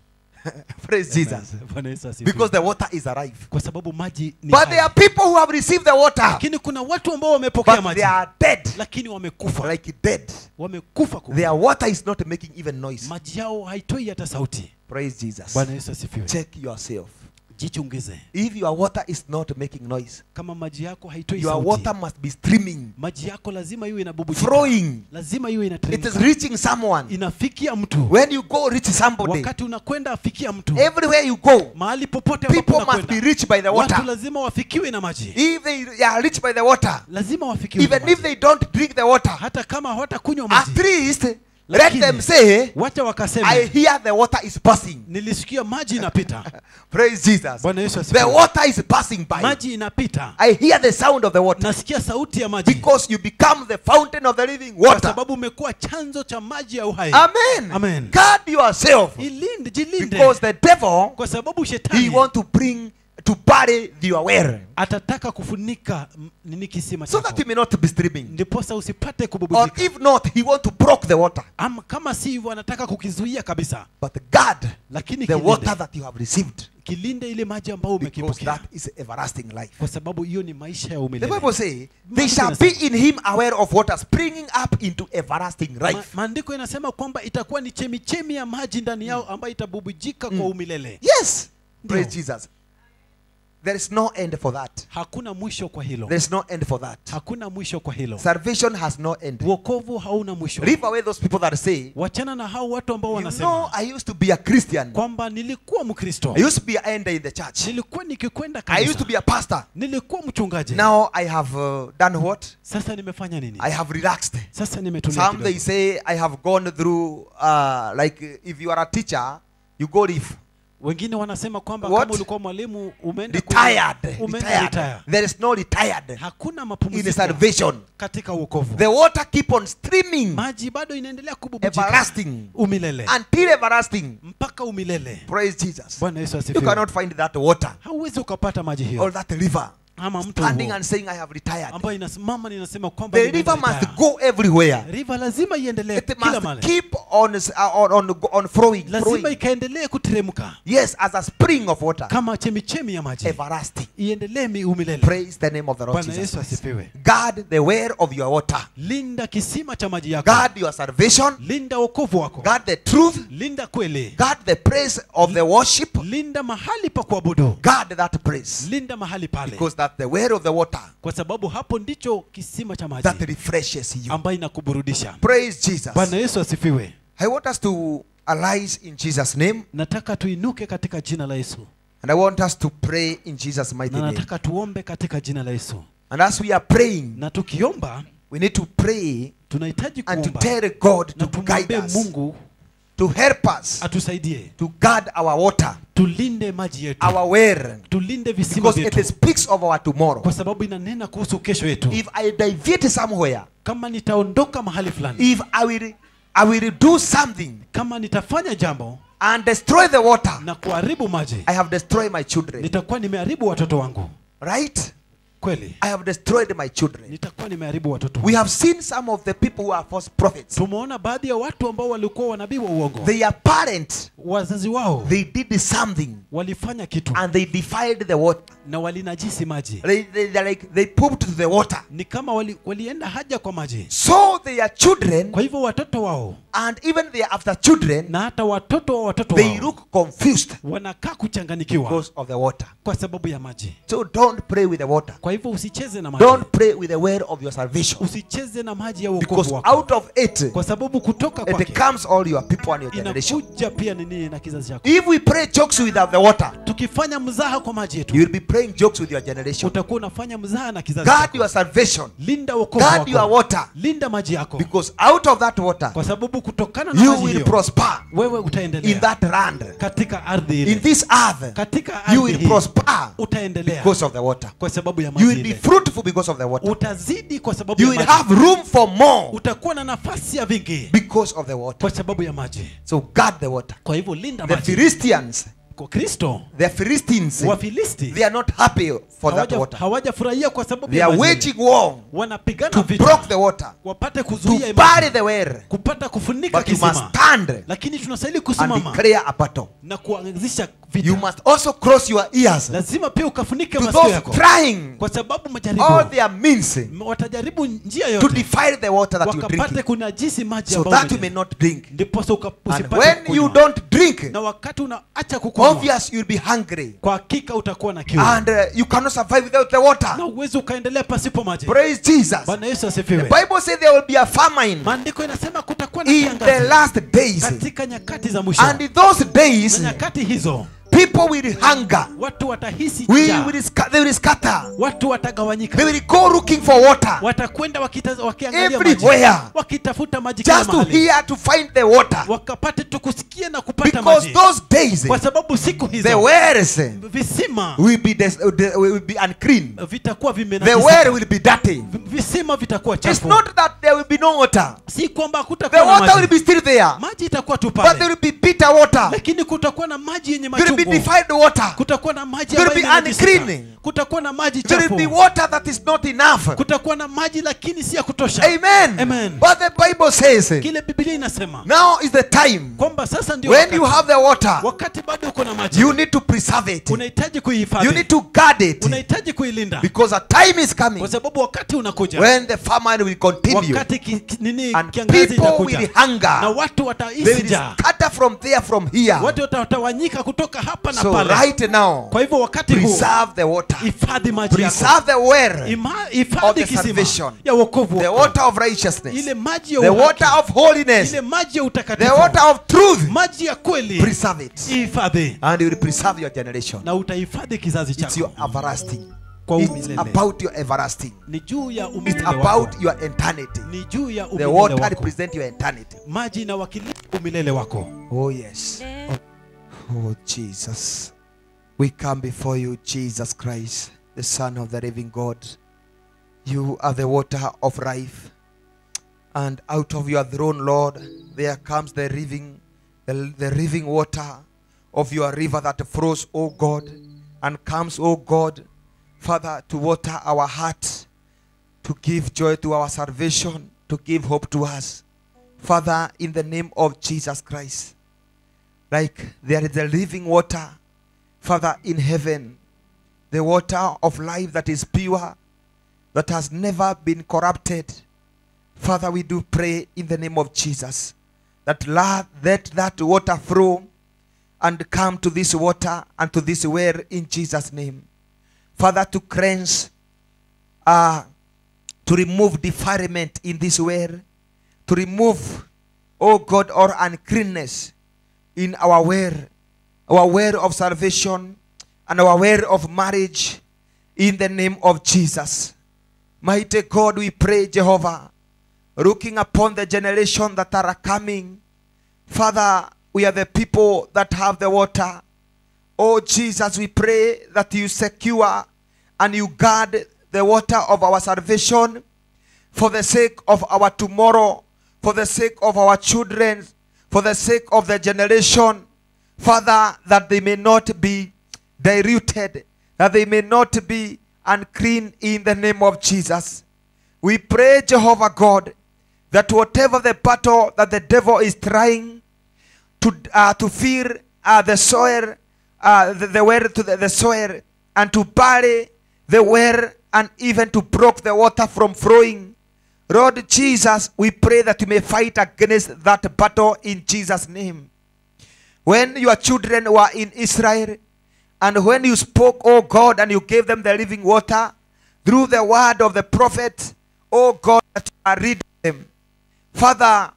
Praise Jesus. Bwana Yesu asifiwe. Because the water is alive. kwa sababu maji ni But hai. there are people who have received the water, lakini kuna watu ambao wamepokea but maji they are dead, lakini wamekufa like dead. wamekufa kwa- Their water is not making even noise. maji yao haitoi hata sauti Praise Jesus. bwana yesu asifiwe Check yourself. jichungize If your water is not making noise, kama maji yako haitoi your sauti water must be streaming, maji yako lazima iwe inabubujika flowing. lazima iwe It is inateremka reaching someone. inafikia mtu When you go reach somebody, wakati unakwenda afikia mtu everywhere you go, mahali popote ambapo people must be unakwenda reached by the watu water. lazima wafikiwe na maji If they are reached by the water, lazima wafikiwe na even if maji. they don't drink the water, hata kama hawatakunywa at maji least let Lakini, them say, wacha wakasema I hear the water is passing. nilisikia maji inapita Praise Jesus. bwana yesu The asifiwe water is passing by. maji inapita I hear the sound of the water nasikia sauti ya maji because you become the fountain of the living kwa water. sababu umekuwa chanzo cha maji ya uhai Amen. Amen. Guard yourself ilinde jilinde because the devil kwa sababu he shetani want to bring to bury your well atataka kufunika m- nini kisima so that chako you may not be streaming. ndiposa usipate Or kububujika if not, he want to block the water. ama kama si hivyo anataka kukizuia kabisa But guard lakini the water kilinde, that you have received kilinde ile maji ambayo because umekipokea that is everlasting life. kwa sababu hiyo ni maisha ya The umilele Bible say they Maandiko shall be inasema- in him aware of water springing up into everlasting Ma, life. maandiko inasema kwamba itakuwa ni chemichemi ya maji ndani yao ambayo itabubujika kwa umilele Yes. Ndio. Praise Jesus. There is no end for that. hakuna mwisho kwa hilo There is no end for that. hakuna mwisho kwa hilo Salvation has no end. wokovu hauna mwisho Leave away those people that say, wachana na hao watu ambao you wanasema know, I used to be a Christian. kwamba nilikuwa mkristo I used to be an elder in the church. nilikuwa nikikwenda I used to kanisa be a pastor. nilikuwa mchungaji Now I have uh, done what? sasa nimefanya nini I have relaxed. sasa nimetulia Some they kidogo. say I have gone through, uh, like uh, if you are a teacher, you go leave. wengine wanasema kwamba What? kama ulikuwa mwalimu umeenda kwenye- Retired. umeenda Retired. retire. There is no retired hakuna in mapumziko salvation. katika wokovu The water keep on streaming maji bado inaendelea kububujika everlasting umilele until everlasting. mpaka umilele Praise Jesus. bwana yesu You asifiwe cannot find that water hauwezi ukapata maji or hiyo that river ama mto standing huo and saying, I have retired. ambayo inasimama ninasema kwamba The nimeenda river must retire. go everywhere. river lazima iendelee It kila must mahali keep on, uh, on, on, on flowing, lazima flowing. ikaendelee kuteremka Yes, as a spring of water. kama chemichemi ya maji Everlasting. iendelee mi- umilele Praise the name of the Lord bwana Jesus yesu Christ. asifiwe Guard the well of your water. linda kisima cha maji yako Guard your salvation. linda wokovu wako Guard the truth. linda kweli Guard the praise of the worship. linda mahali pa kuabudu Guard that praise. linda mahali pale Because that the well of the water kwa sababu hapo ndicho kisima cha maji that refreshes you. ambayo inakuburudisha Praise Jesus. bwana yesu asifiwe I want us to arise in Jesus' name. nataka tuinuke katika jina la yesu And I want us to pray in Jesus' mighty na name. nataka tuombe katika jina la yesu And as we are praying, na tukiomba we need to pray tunahitaji and to kuomba tell God na to guide tumwambie us, mungu to help us, atusaidie to guard our water, tulinde maji yetu our well, tulinde visima because it vyetu speaks of our tomorrow. kwa sababu inanena kuhusu kesho yetu If I deviate somewhere, kama nitaondoka mahali fulani if I will, I will do something kama nitafanya jambo and destroy the water, na kuharibu maji I have destroyed my children. nitakuwa nimeharibu watoto wangu Right? kweli I have destroyed my children. nitakuwa nimeharibu watoto We wangu. have seen some of the people who are false prophets. tumeona baadhi ya watu ambao walikuwa wanabii wa uongo Their parents, wazazi wao they did something walifanya kitu and they defiled the water. na walinajisi maji They, they, they're like, they pooped to the water. ni kama wali, walienda haja kwa maji So their children kwa hivyo watoto wao and even their after children, na hata watoto wa watoto they wao look confused wanakaa kuchanganikiwa because of the water. kwa sababu ya maji So don't pray with the water. kwa hivyo usicheze na maji Don't pray with the well of your salvation. usicheze na maji ya Because wokovu wako out of it, kwa sababu kutoka it kwake comes all your people and your generation. inakuja pia nini na kizazi chako If we pray jokes without the water, tukifanya mzaha kwa maji yetu you will be praying jokes with your generation. utakuwa unafanya mzaha na kizazi Guard chako your salvation. linda wokovu Guard your wako water. linda maji yako Because out of that water, kwa sababu kutokana na you maji will hiyo prosper wewe in utaendelea that land. katika ardhi In ile this earth, katika you ardhi will hii prosper utaendelea because of the water. kwa sababu ya You maji will be ile fruitful because of the water. utazidi kwa sababu You ya will maji have room for more utakuwa na nafasi ya vingi because of the water. kwa sababu ya maji So guard the water. kwa hivyo linda The maji Philistines, kwa kristo the Philistines, wafilisti they are not happy for that hawaja- water. hawajafurahia kwa sababu They ya are maji ile. waging war wanapigana to vita block the water, wapate to kuzuia hii bury maji the well. kupata kufunika But you must kisima stand lakini tunastahili and kusimama declare a battle. na kuanzisha You vita must also cross your ears lazima pia ukafunike to masikio those yako trying kwa sababu all majaribu their means watajaribu njia to yote defile the water that you wakapate drink, kunajisi maji so ambayo that you may umenywa. not drink. ndiposa uka- And usipate when you kukunywa. don't drink, na wakati unaacha kukunywa obvious you'll be hungry, kwa hakika utakuwa na kiu and uh, you cannot survive without the water. na uwezi ukaendelea pasipo maji Praise Jesus. bwana yesu The asifiwe Bible says there will be a famine maandiko inasema kutakuwa na in the kiangazi last days, katika nyakati za mwisho and in those na days, nyakati hizo people will hunger. watu watahisi We njaa will sca- they will scatter. watu watagawanyika They will go looking for water watakwenda wakita- wakiangalia maji everywhere wakitafuta maji kila just to mahali hear to find the water. wakapate tu kusikia na kupata Because maji those days, kwa sababu siku the hizo wells visima will be des- uh, the- will be unclean. vitakuwa The vimenajisika. well will be dirty. Vi- visima vitakuwa It's chafu not that there will be no water. si kwamba The kutakuwa na water will maji be still there, maji itakuwa tu but there pale will be bitter water. lakini kutakuwa na maji yenye There will be machungu defiled water. kutakuwa na maji There will ambayo be imenajisika. unclean. kutakuwa na maji There will chafu be water that is not enough. kutakuwa na maji lakini si ya kutosha Amen. Amen. But the Bible says kile biblia inasema now is the time kwamba sasa ndio when wakati, you have the water, wakati bado uko na maji you need to preserve it. unahitaji You kuihifadhi need to guard it unahitaji kuilinda because a time is coming kwa sababu wakati unakuja when the famine will continue wakati ki, ki, nini and kiangazi people itakuja will na hunger. watu They watahisi will njaa scatter from there, from here. watu watatawanyika kutoka hapa na So pale right now, kwa hivyo wakati huu preserve the water. hifadhi maji yako Preserve the well, Ima- of hifadhi the kisima salvation. ya wokovu the wako. water of righteousness, ile maji ya the uhaki, water of holiness, ile maji ya the utakatifu water of truth. maji ya kweli Preserve it. ihifadhi And you will preserve your generation. na utahifadhi kizazi It's your chako everlasting. kwa It's umilele about your everlasting. ni juu ya It's umilele wako about your eternity. ni juu ya The umilele water wako represents your eternity. maji inawakilisha umilele wako Oh, yes. Oh, Jesus. We come before you, Jesus Christ, the Son of the living God. You are the water of life. And out of your throne, Lord, there comes the living, the, the living water of your river that flows, O God, and comes, O God, Father, to water our heart, to give joy to our salvation, to give hope to us. Father, in the name of Jesus Christ, like there is a living water, Father, in heaven, the water of life that is pure, that has never been corrupted. Father, we do pray in the name of Jesus that la- let that water flow and come to this water and to this well in Jesus' name. Father, to cleanse, uh, to remove defilement in this well, to remove, oh God, all uncleanness in our well, our well of salvation and our well of marriage in the name of Jesus. Mighty God, we pray, Jehovah, looking upon the generation that are coming. Father, we are the people that have the water. Oh Jesus, we pray that you secure and you guard the water of our salvation for the sake of our tomorrow, for the sake of our children, for the sake of the generation. Father, that they may not be diluted, that they may not be unclean in the name of Jesus. We pray, Jehovah God, that whatever the battle that the devil is trying to uh, to fill uh, the soil, uh, the, the well to the, the soil, and to bury the well, and even to block the water from flowing. Lord Jesus, we pray that you may fight against that battle in Jesus' name. When your children were in Israel, and when you spoke, oh God, and you gave them the living water through the word of the prophet, oh God, that you are reading them. Father,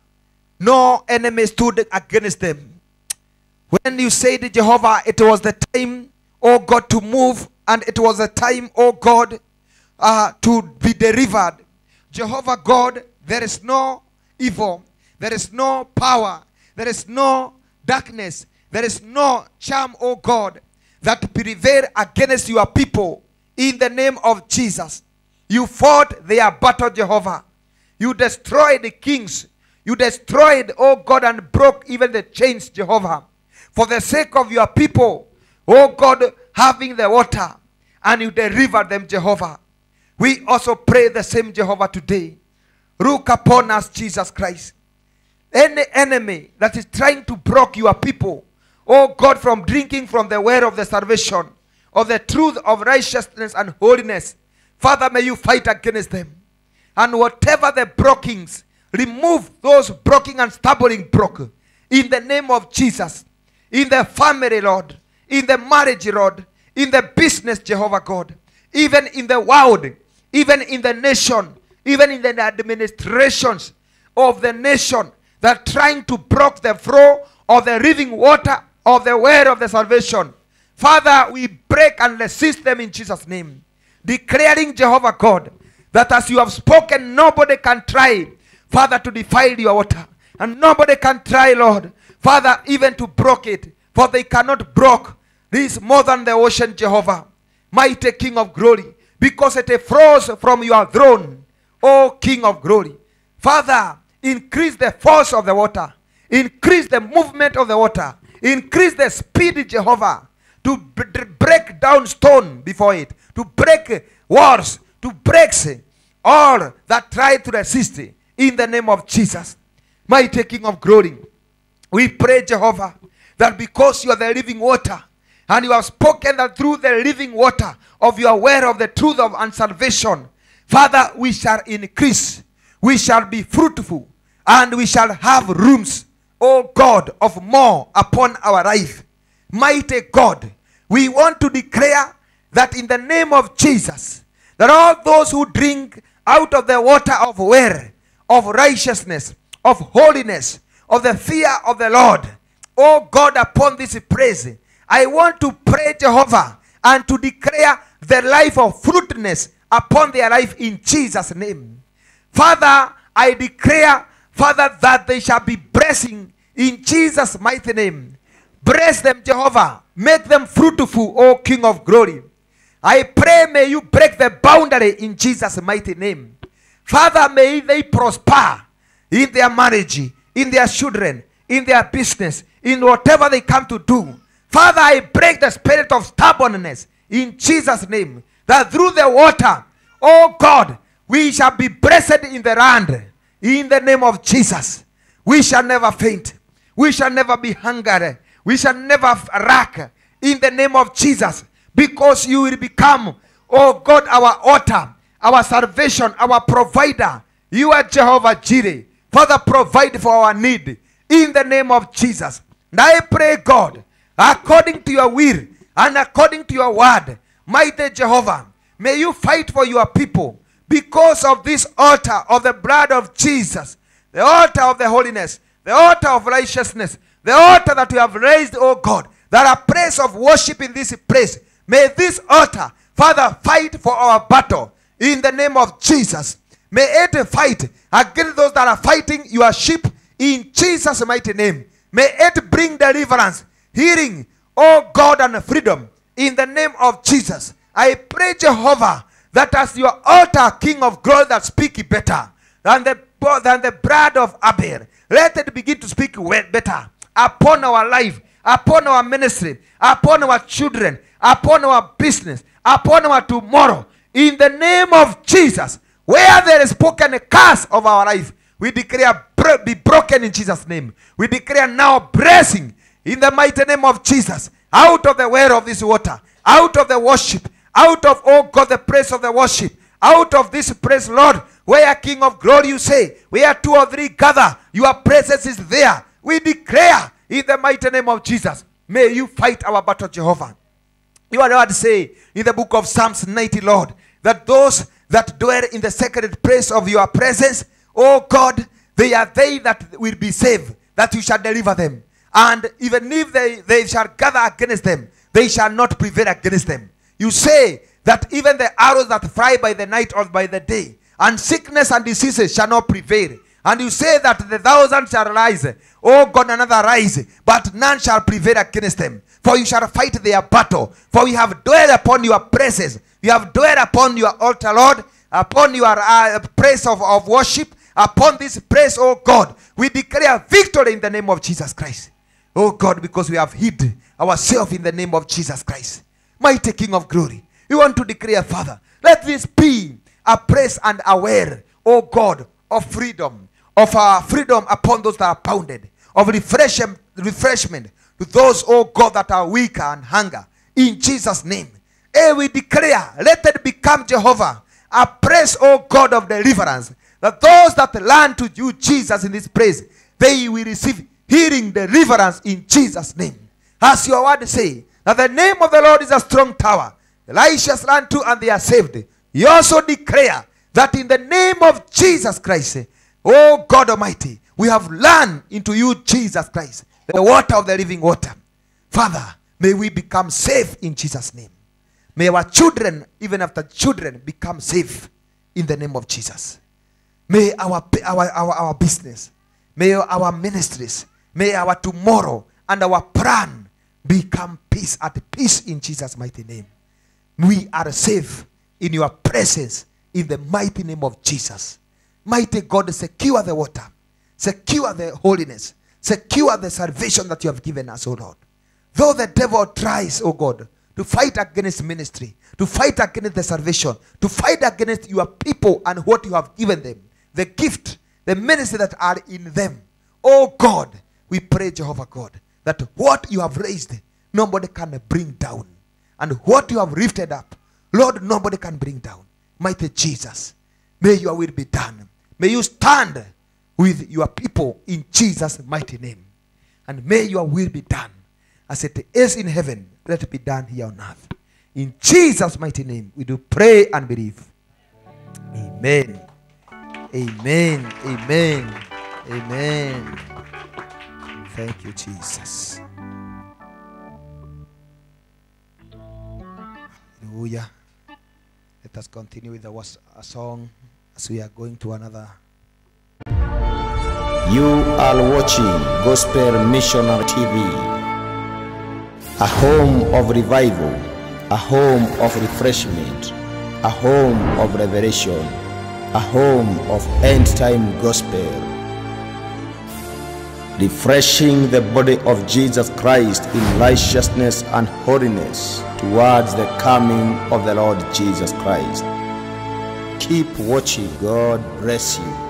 no enemy stood against them. When you said, Jehovah, it was the time, oh God, to move, and it was the time, oh God, uh, to be delivered. Jehovah God, there is no evil, there is no power, there is no darkness, there is no charm, oh God, that prevail against your people in the name of Jesus. You fought their battle, Jehovah. You destroyed the kings. You destroyed, oh God, and broke even the chains, Jehovah. For the sake of your people, oh God, having the water, and you delivered them, Jehovah. We also pray the same, Jehovah, today. Look upon us, Jesus Christ. Any enemy that is trying to block your people, oh God, from drinking from the well of the salvation, of the truth of righteousness and holiness, Father, may you fight against them. And whatever the blockings, remove those blocking and stumbling block in the name of Jesus. In the family, Lord. In the marriage, Lord. In the business, Jehovah God. Even in the world. Even in the nation. Even in the administrations of the nation that are trying to block the flow of the living water of the word of the salvation. Father, we break and resist them in Jesus' name. Declaring, Jehovah God, that as you have spoken, nobody can try, Father, to defile your water. And nobody can try, Lord, Father, even to block it. For they cannot block this more than the ocean, Jehovah. Mighty King of glory. Because it flows from your throne, O King of glory. Father, increase the force of the water. Increase the movement of the water. Increase the speed, Jehovah, to b- d- break down stone before it, to break walls, to break all that try to resist in the name of Jesus. Mighty King of glory, we pray, Jehovah, that because you are the living water, and you have spoken that through the living water of your word of the truth of and salvation, Father, we shall increase, we shall be fruitful, and we shall have rooms, O God, of more upon our life. Mighty God, we want to declare that in the name of Jesus, that all those who drink out of the water of well, of righteousness, of holiness, of the fear of the Lord, O God, upon this praise, I want to pray, Jehovah, and to declare the life of fruitfulness upon their life in Jesus' name. Father, I declare, Father, that they shall be blessing in Jesus' mighty name. Bless them, Jehovah. Make them fruitful, O King of glory. I pray, may you break the boundary in Jesus' mighty name. Father, may they prosper in their marriage, in their children, in their business, in whatever they come to do. Father, I break the spirit of stubbornness in Jesus' name. That through the water, oh God, we shall be blessed in the land. In the name of Jesus. We shall never faint. We shall never be hungry. We shall never lack. In the name of Jesus. Because you will become, oh God, our altar, our salvation, our provider. You are Jehovah Jireh. Father, provide for our need. In the name of Jesus. And I pray, God, according to your will and according to your word, mighty Jehovah, may you fight for your people because of this altar of the blood of Jesus, the altar of the holiness, the altar of righteousness, the altar that you have raised, oh God, that are place of worship in this place. May this altar, Father, fight for our battle in the name of Jesus. May it fight against those that are fighting your sheep in Jesus' mighty name. May it bring deliverance, healing, oh God, and freedom in the name of Jesus. I pray, Jehovah, that as your altar, King of glory, that speak better than the, than the blood of Abel, let it begin to speak well, better upon our life, upon our ministry, upon our children, upon our business, upon our tomorrow. In the name of Jesus, where there is spoken a curse of our life, we declare bro- be broken in Jesus' name. We declare now blessing in the mighty name of Jesus. Out of the well of this water, out of the worship, out of oh God, the praise of the worship, out of this praise, Lord, where King of glory you say, where two or three gather, your presence is there. We declare in the mighty name of Jesus, may you fight our battle, Jehovah. Your word say in the book of Psalms 90, Lord, that those that dwell in the sacred place of your presence, oh God, they are they that will be saved, that you shall deliver them. And even if they, they shall gather against them, they shall not prevail against them. You say that even the arrows that fly by the night or by the day, and sickness and diseases shall not prevail. And you say that the thousand shall rise, oh God, another rise, but none shall prevail against them. For you shall fight their battle. For we have dwelt upon your presence. We have dwelt upon your altar, Lord, upon your uh, praise of, of worship, upon this praise, oh God. We declare victory in the name of Jesus Christ. Oh God, because we have hid ourselves in the name of Jesus Christ. Mighty King of glory. We want to declare, Father, let this be a praise and aware, oh God, of freedom, of our freedom upon those that are pounded, of refreshment, refreshment to those, oh God, that are weak and hunger. In Jesus' name. Eh, we declare, let it become Jehovah, a praise, oh God of deliverance, that those that learn to you, Jesus, in this praise, they will receive healing, deliverance in Jesus' name. As your word say, that the name of the Lord is a strong tower. The righteous run to and they are saved. You also declare that in the name of Jesus Christ, oh God Almighty, we have learned into you, Jesus Christ, the water of the living water. Father, may we become safe in Jesus' name. May our children, even after children, become safe in the name of Jesus. May our, our, our, our business, may our ministries, may our tomorrow and our plan become peace at peace in Jesus' mighty name. We are safe in your presence in the mighty name of Jesus. Mighty God, secure the water, secure the holiness, secure the salvation that you have given us, O Lord. Though the devil tries, O God, to fight against ministry, to fight against the salvation, to fight against your people and what you have given them, the gift, the ministry that are in them. Oh God, we pray, Jehovah God, that what you have raised, nobody can bring down. And what you have lifted up, Lord, nobody can bring down. Mighty Jesus, may your will be done. May you stand with your people in Jesus' mighty name. And may your will be done as it is in heaven. Let it be done here on earth. In Jesus' mighty name, we do pray and believe. Amen. Amen. Amen. Amen. Thank you, Jesus. Hallelujah. Let us continue with our a song as we are going to another. You are watching Gospel Missionary TV, a home of revival, a home of refreshment, a home of revelation, a home of end time gospel. Refreshing the body of Jesus Christ in righteousness and holiness towards the coming of the Lord Jesus Christ. Keep watching. God bless you.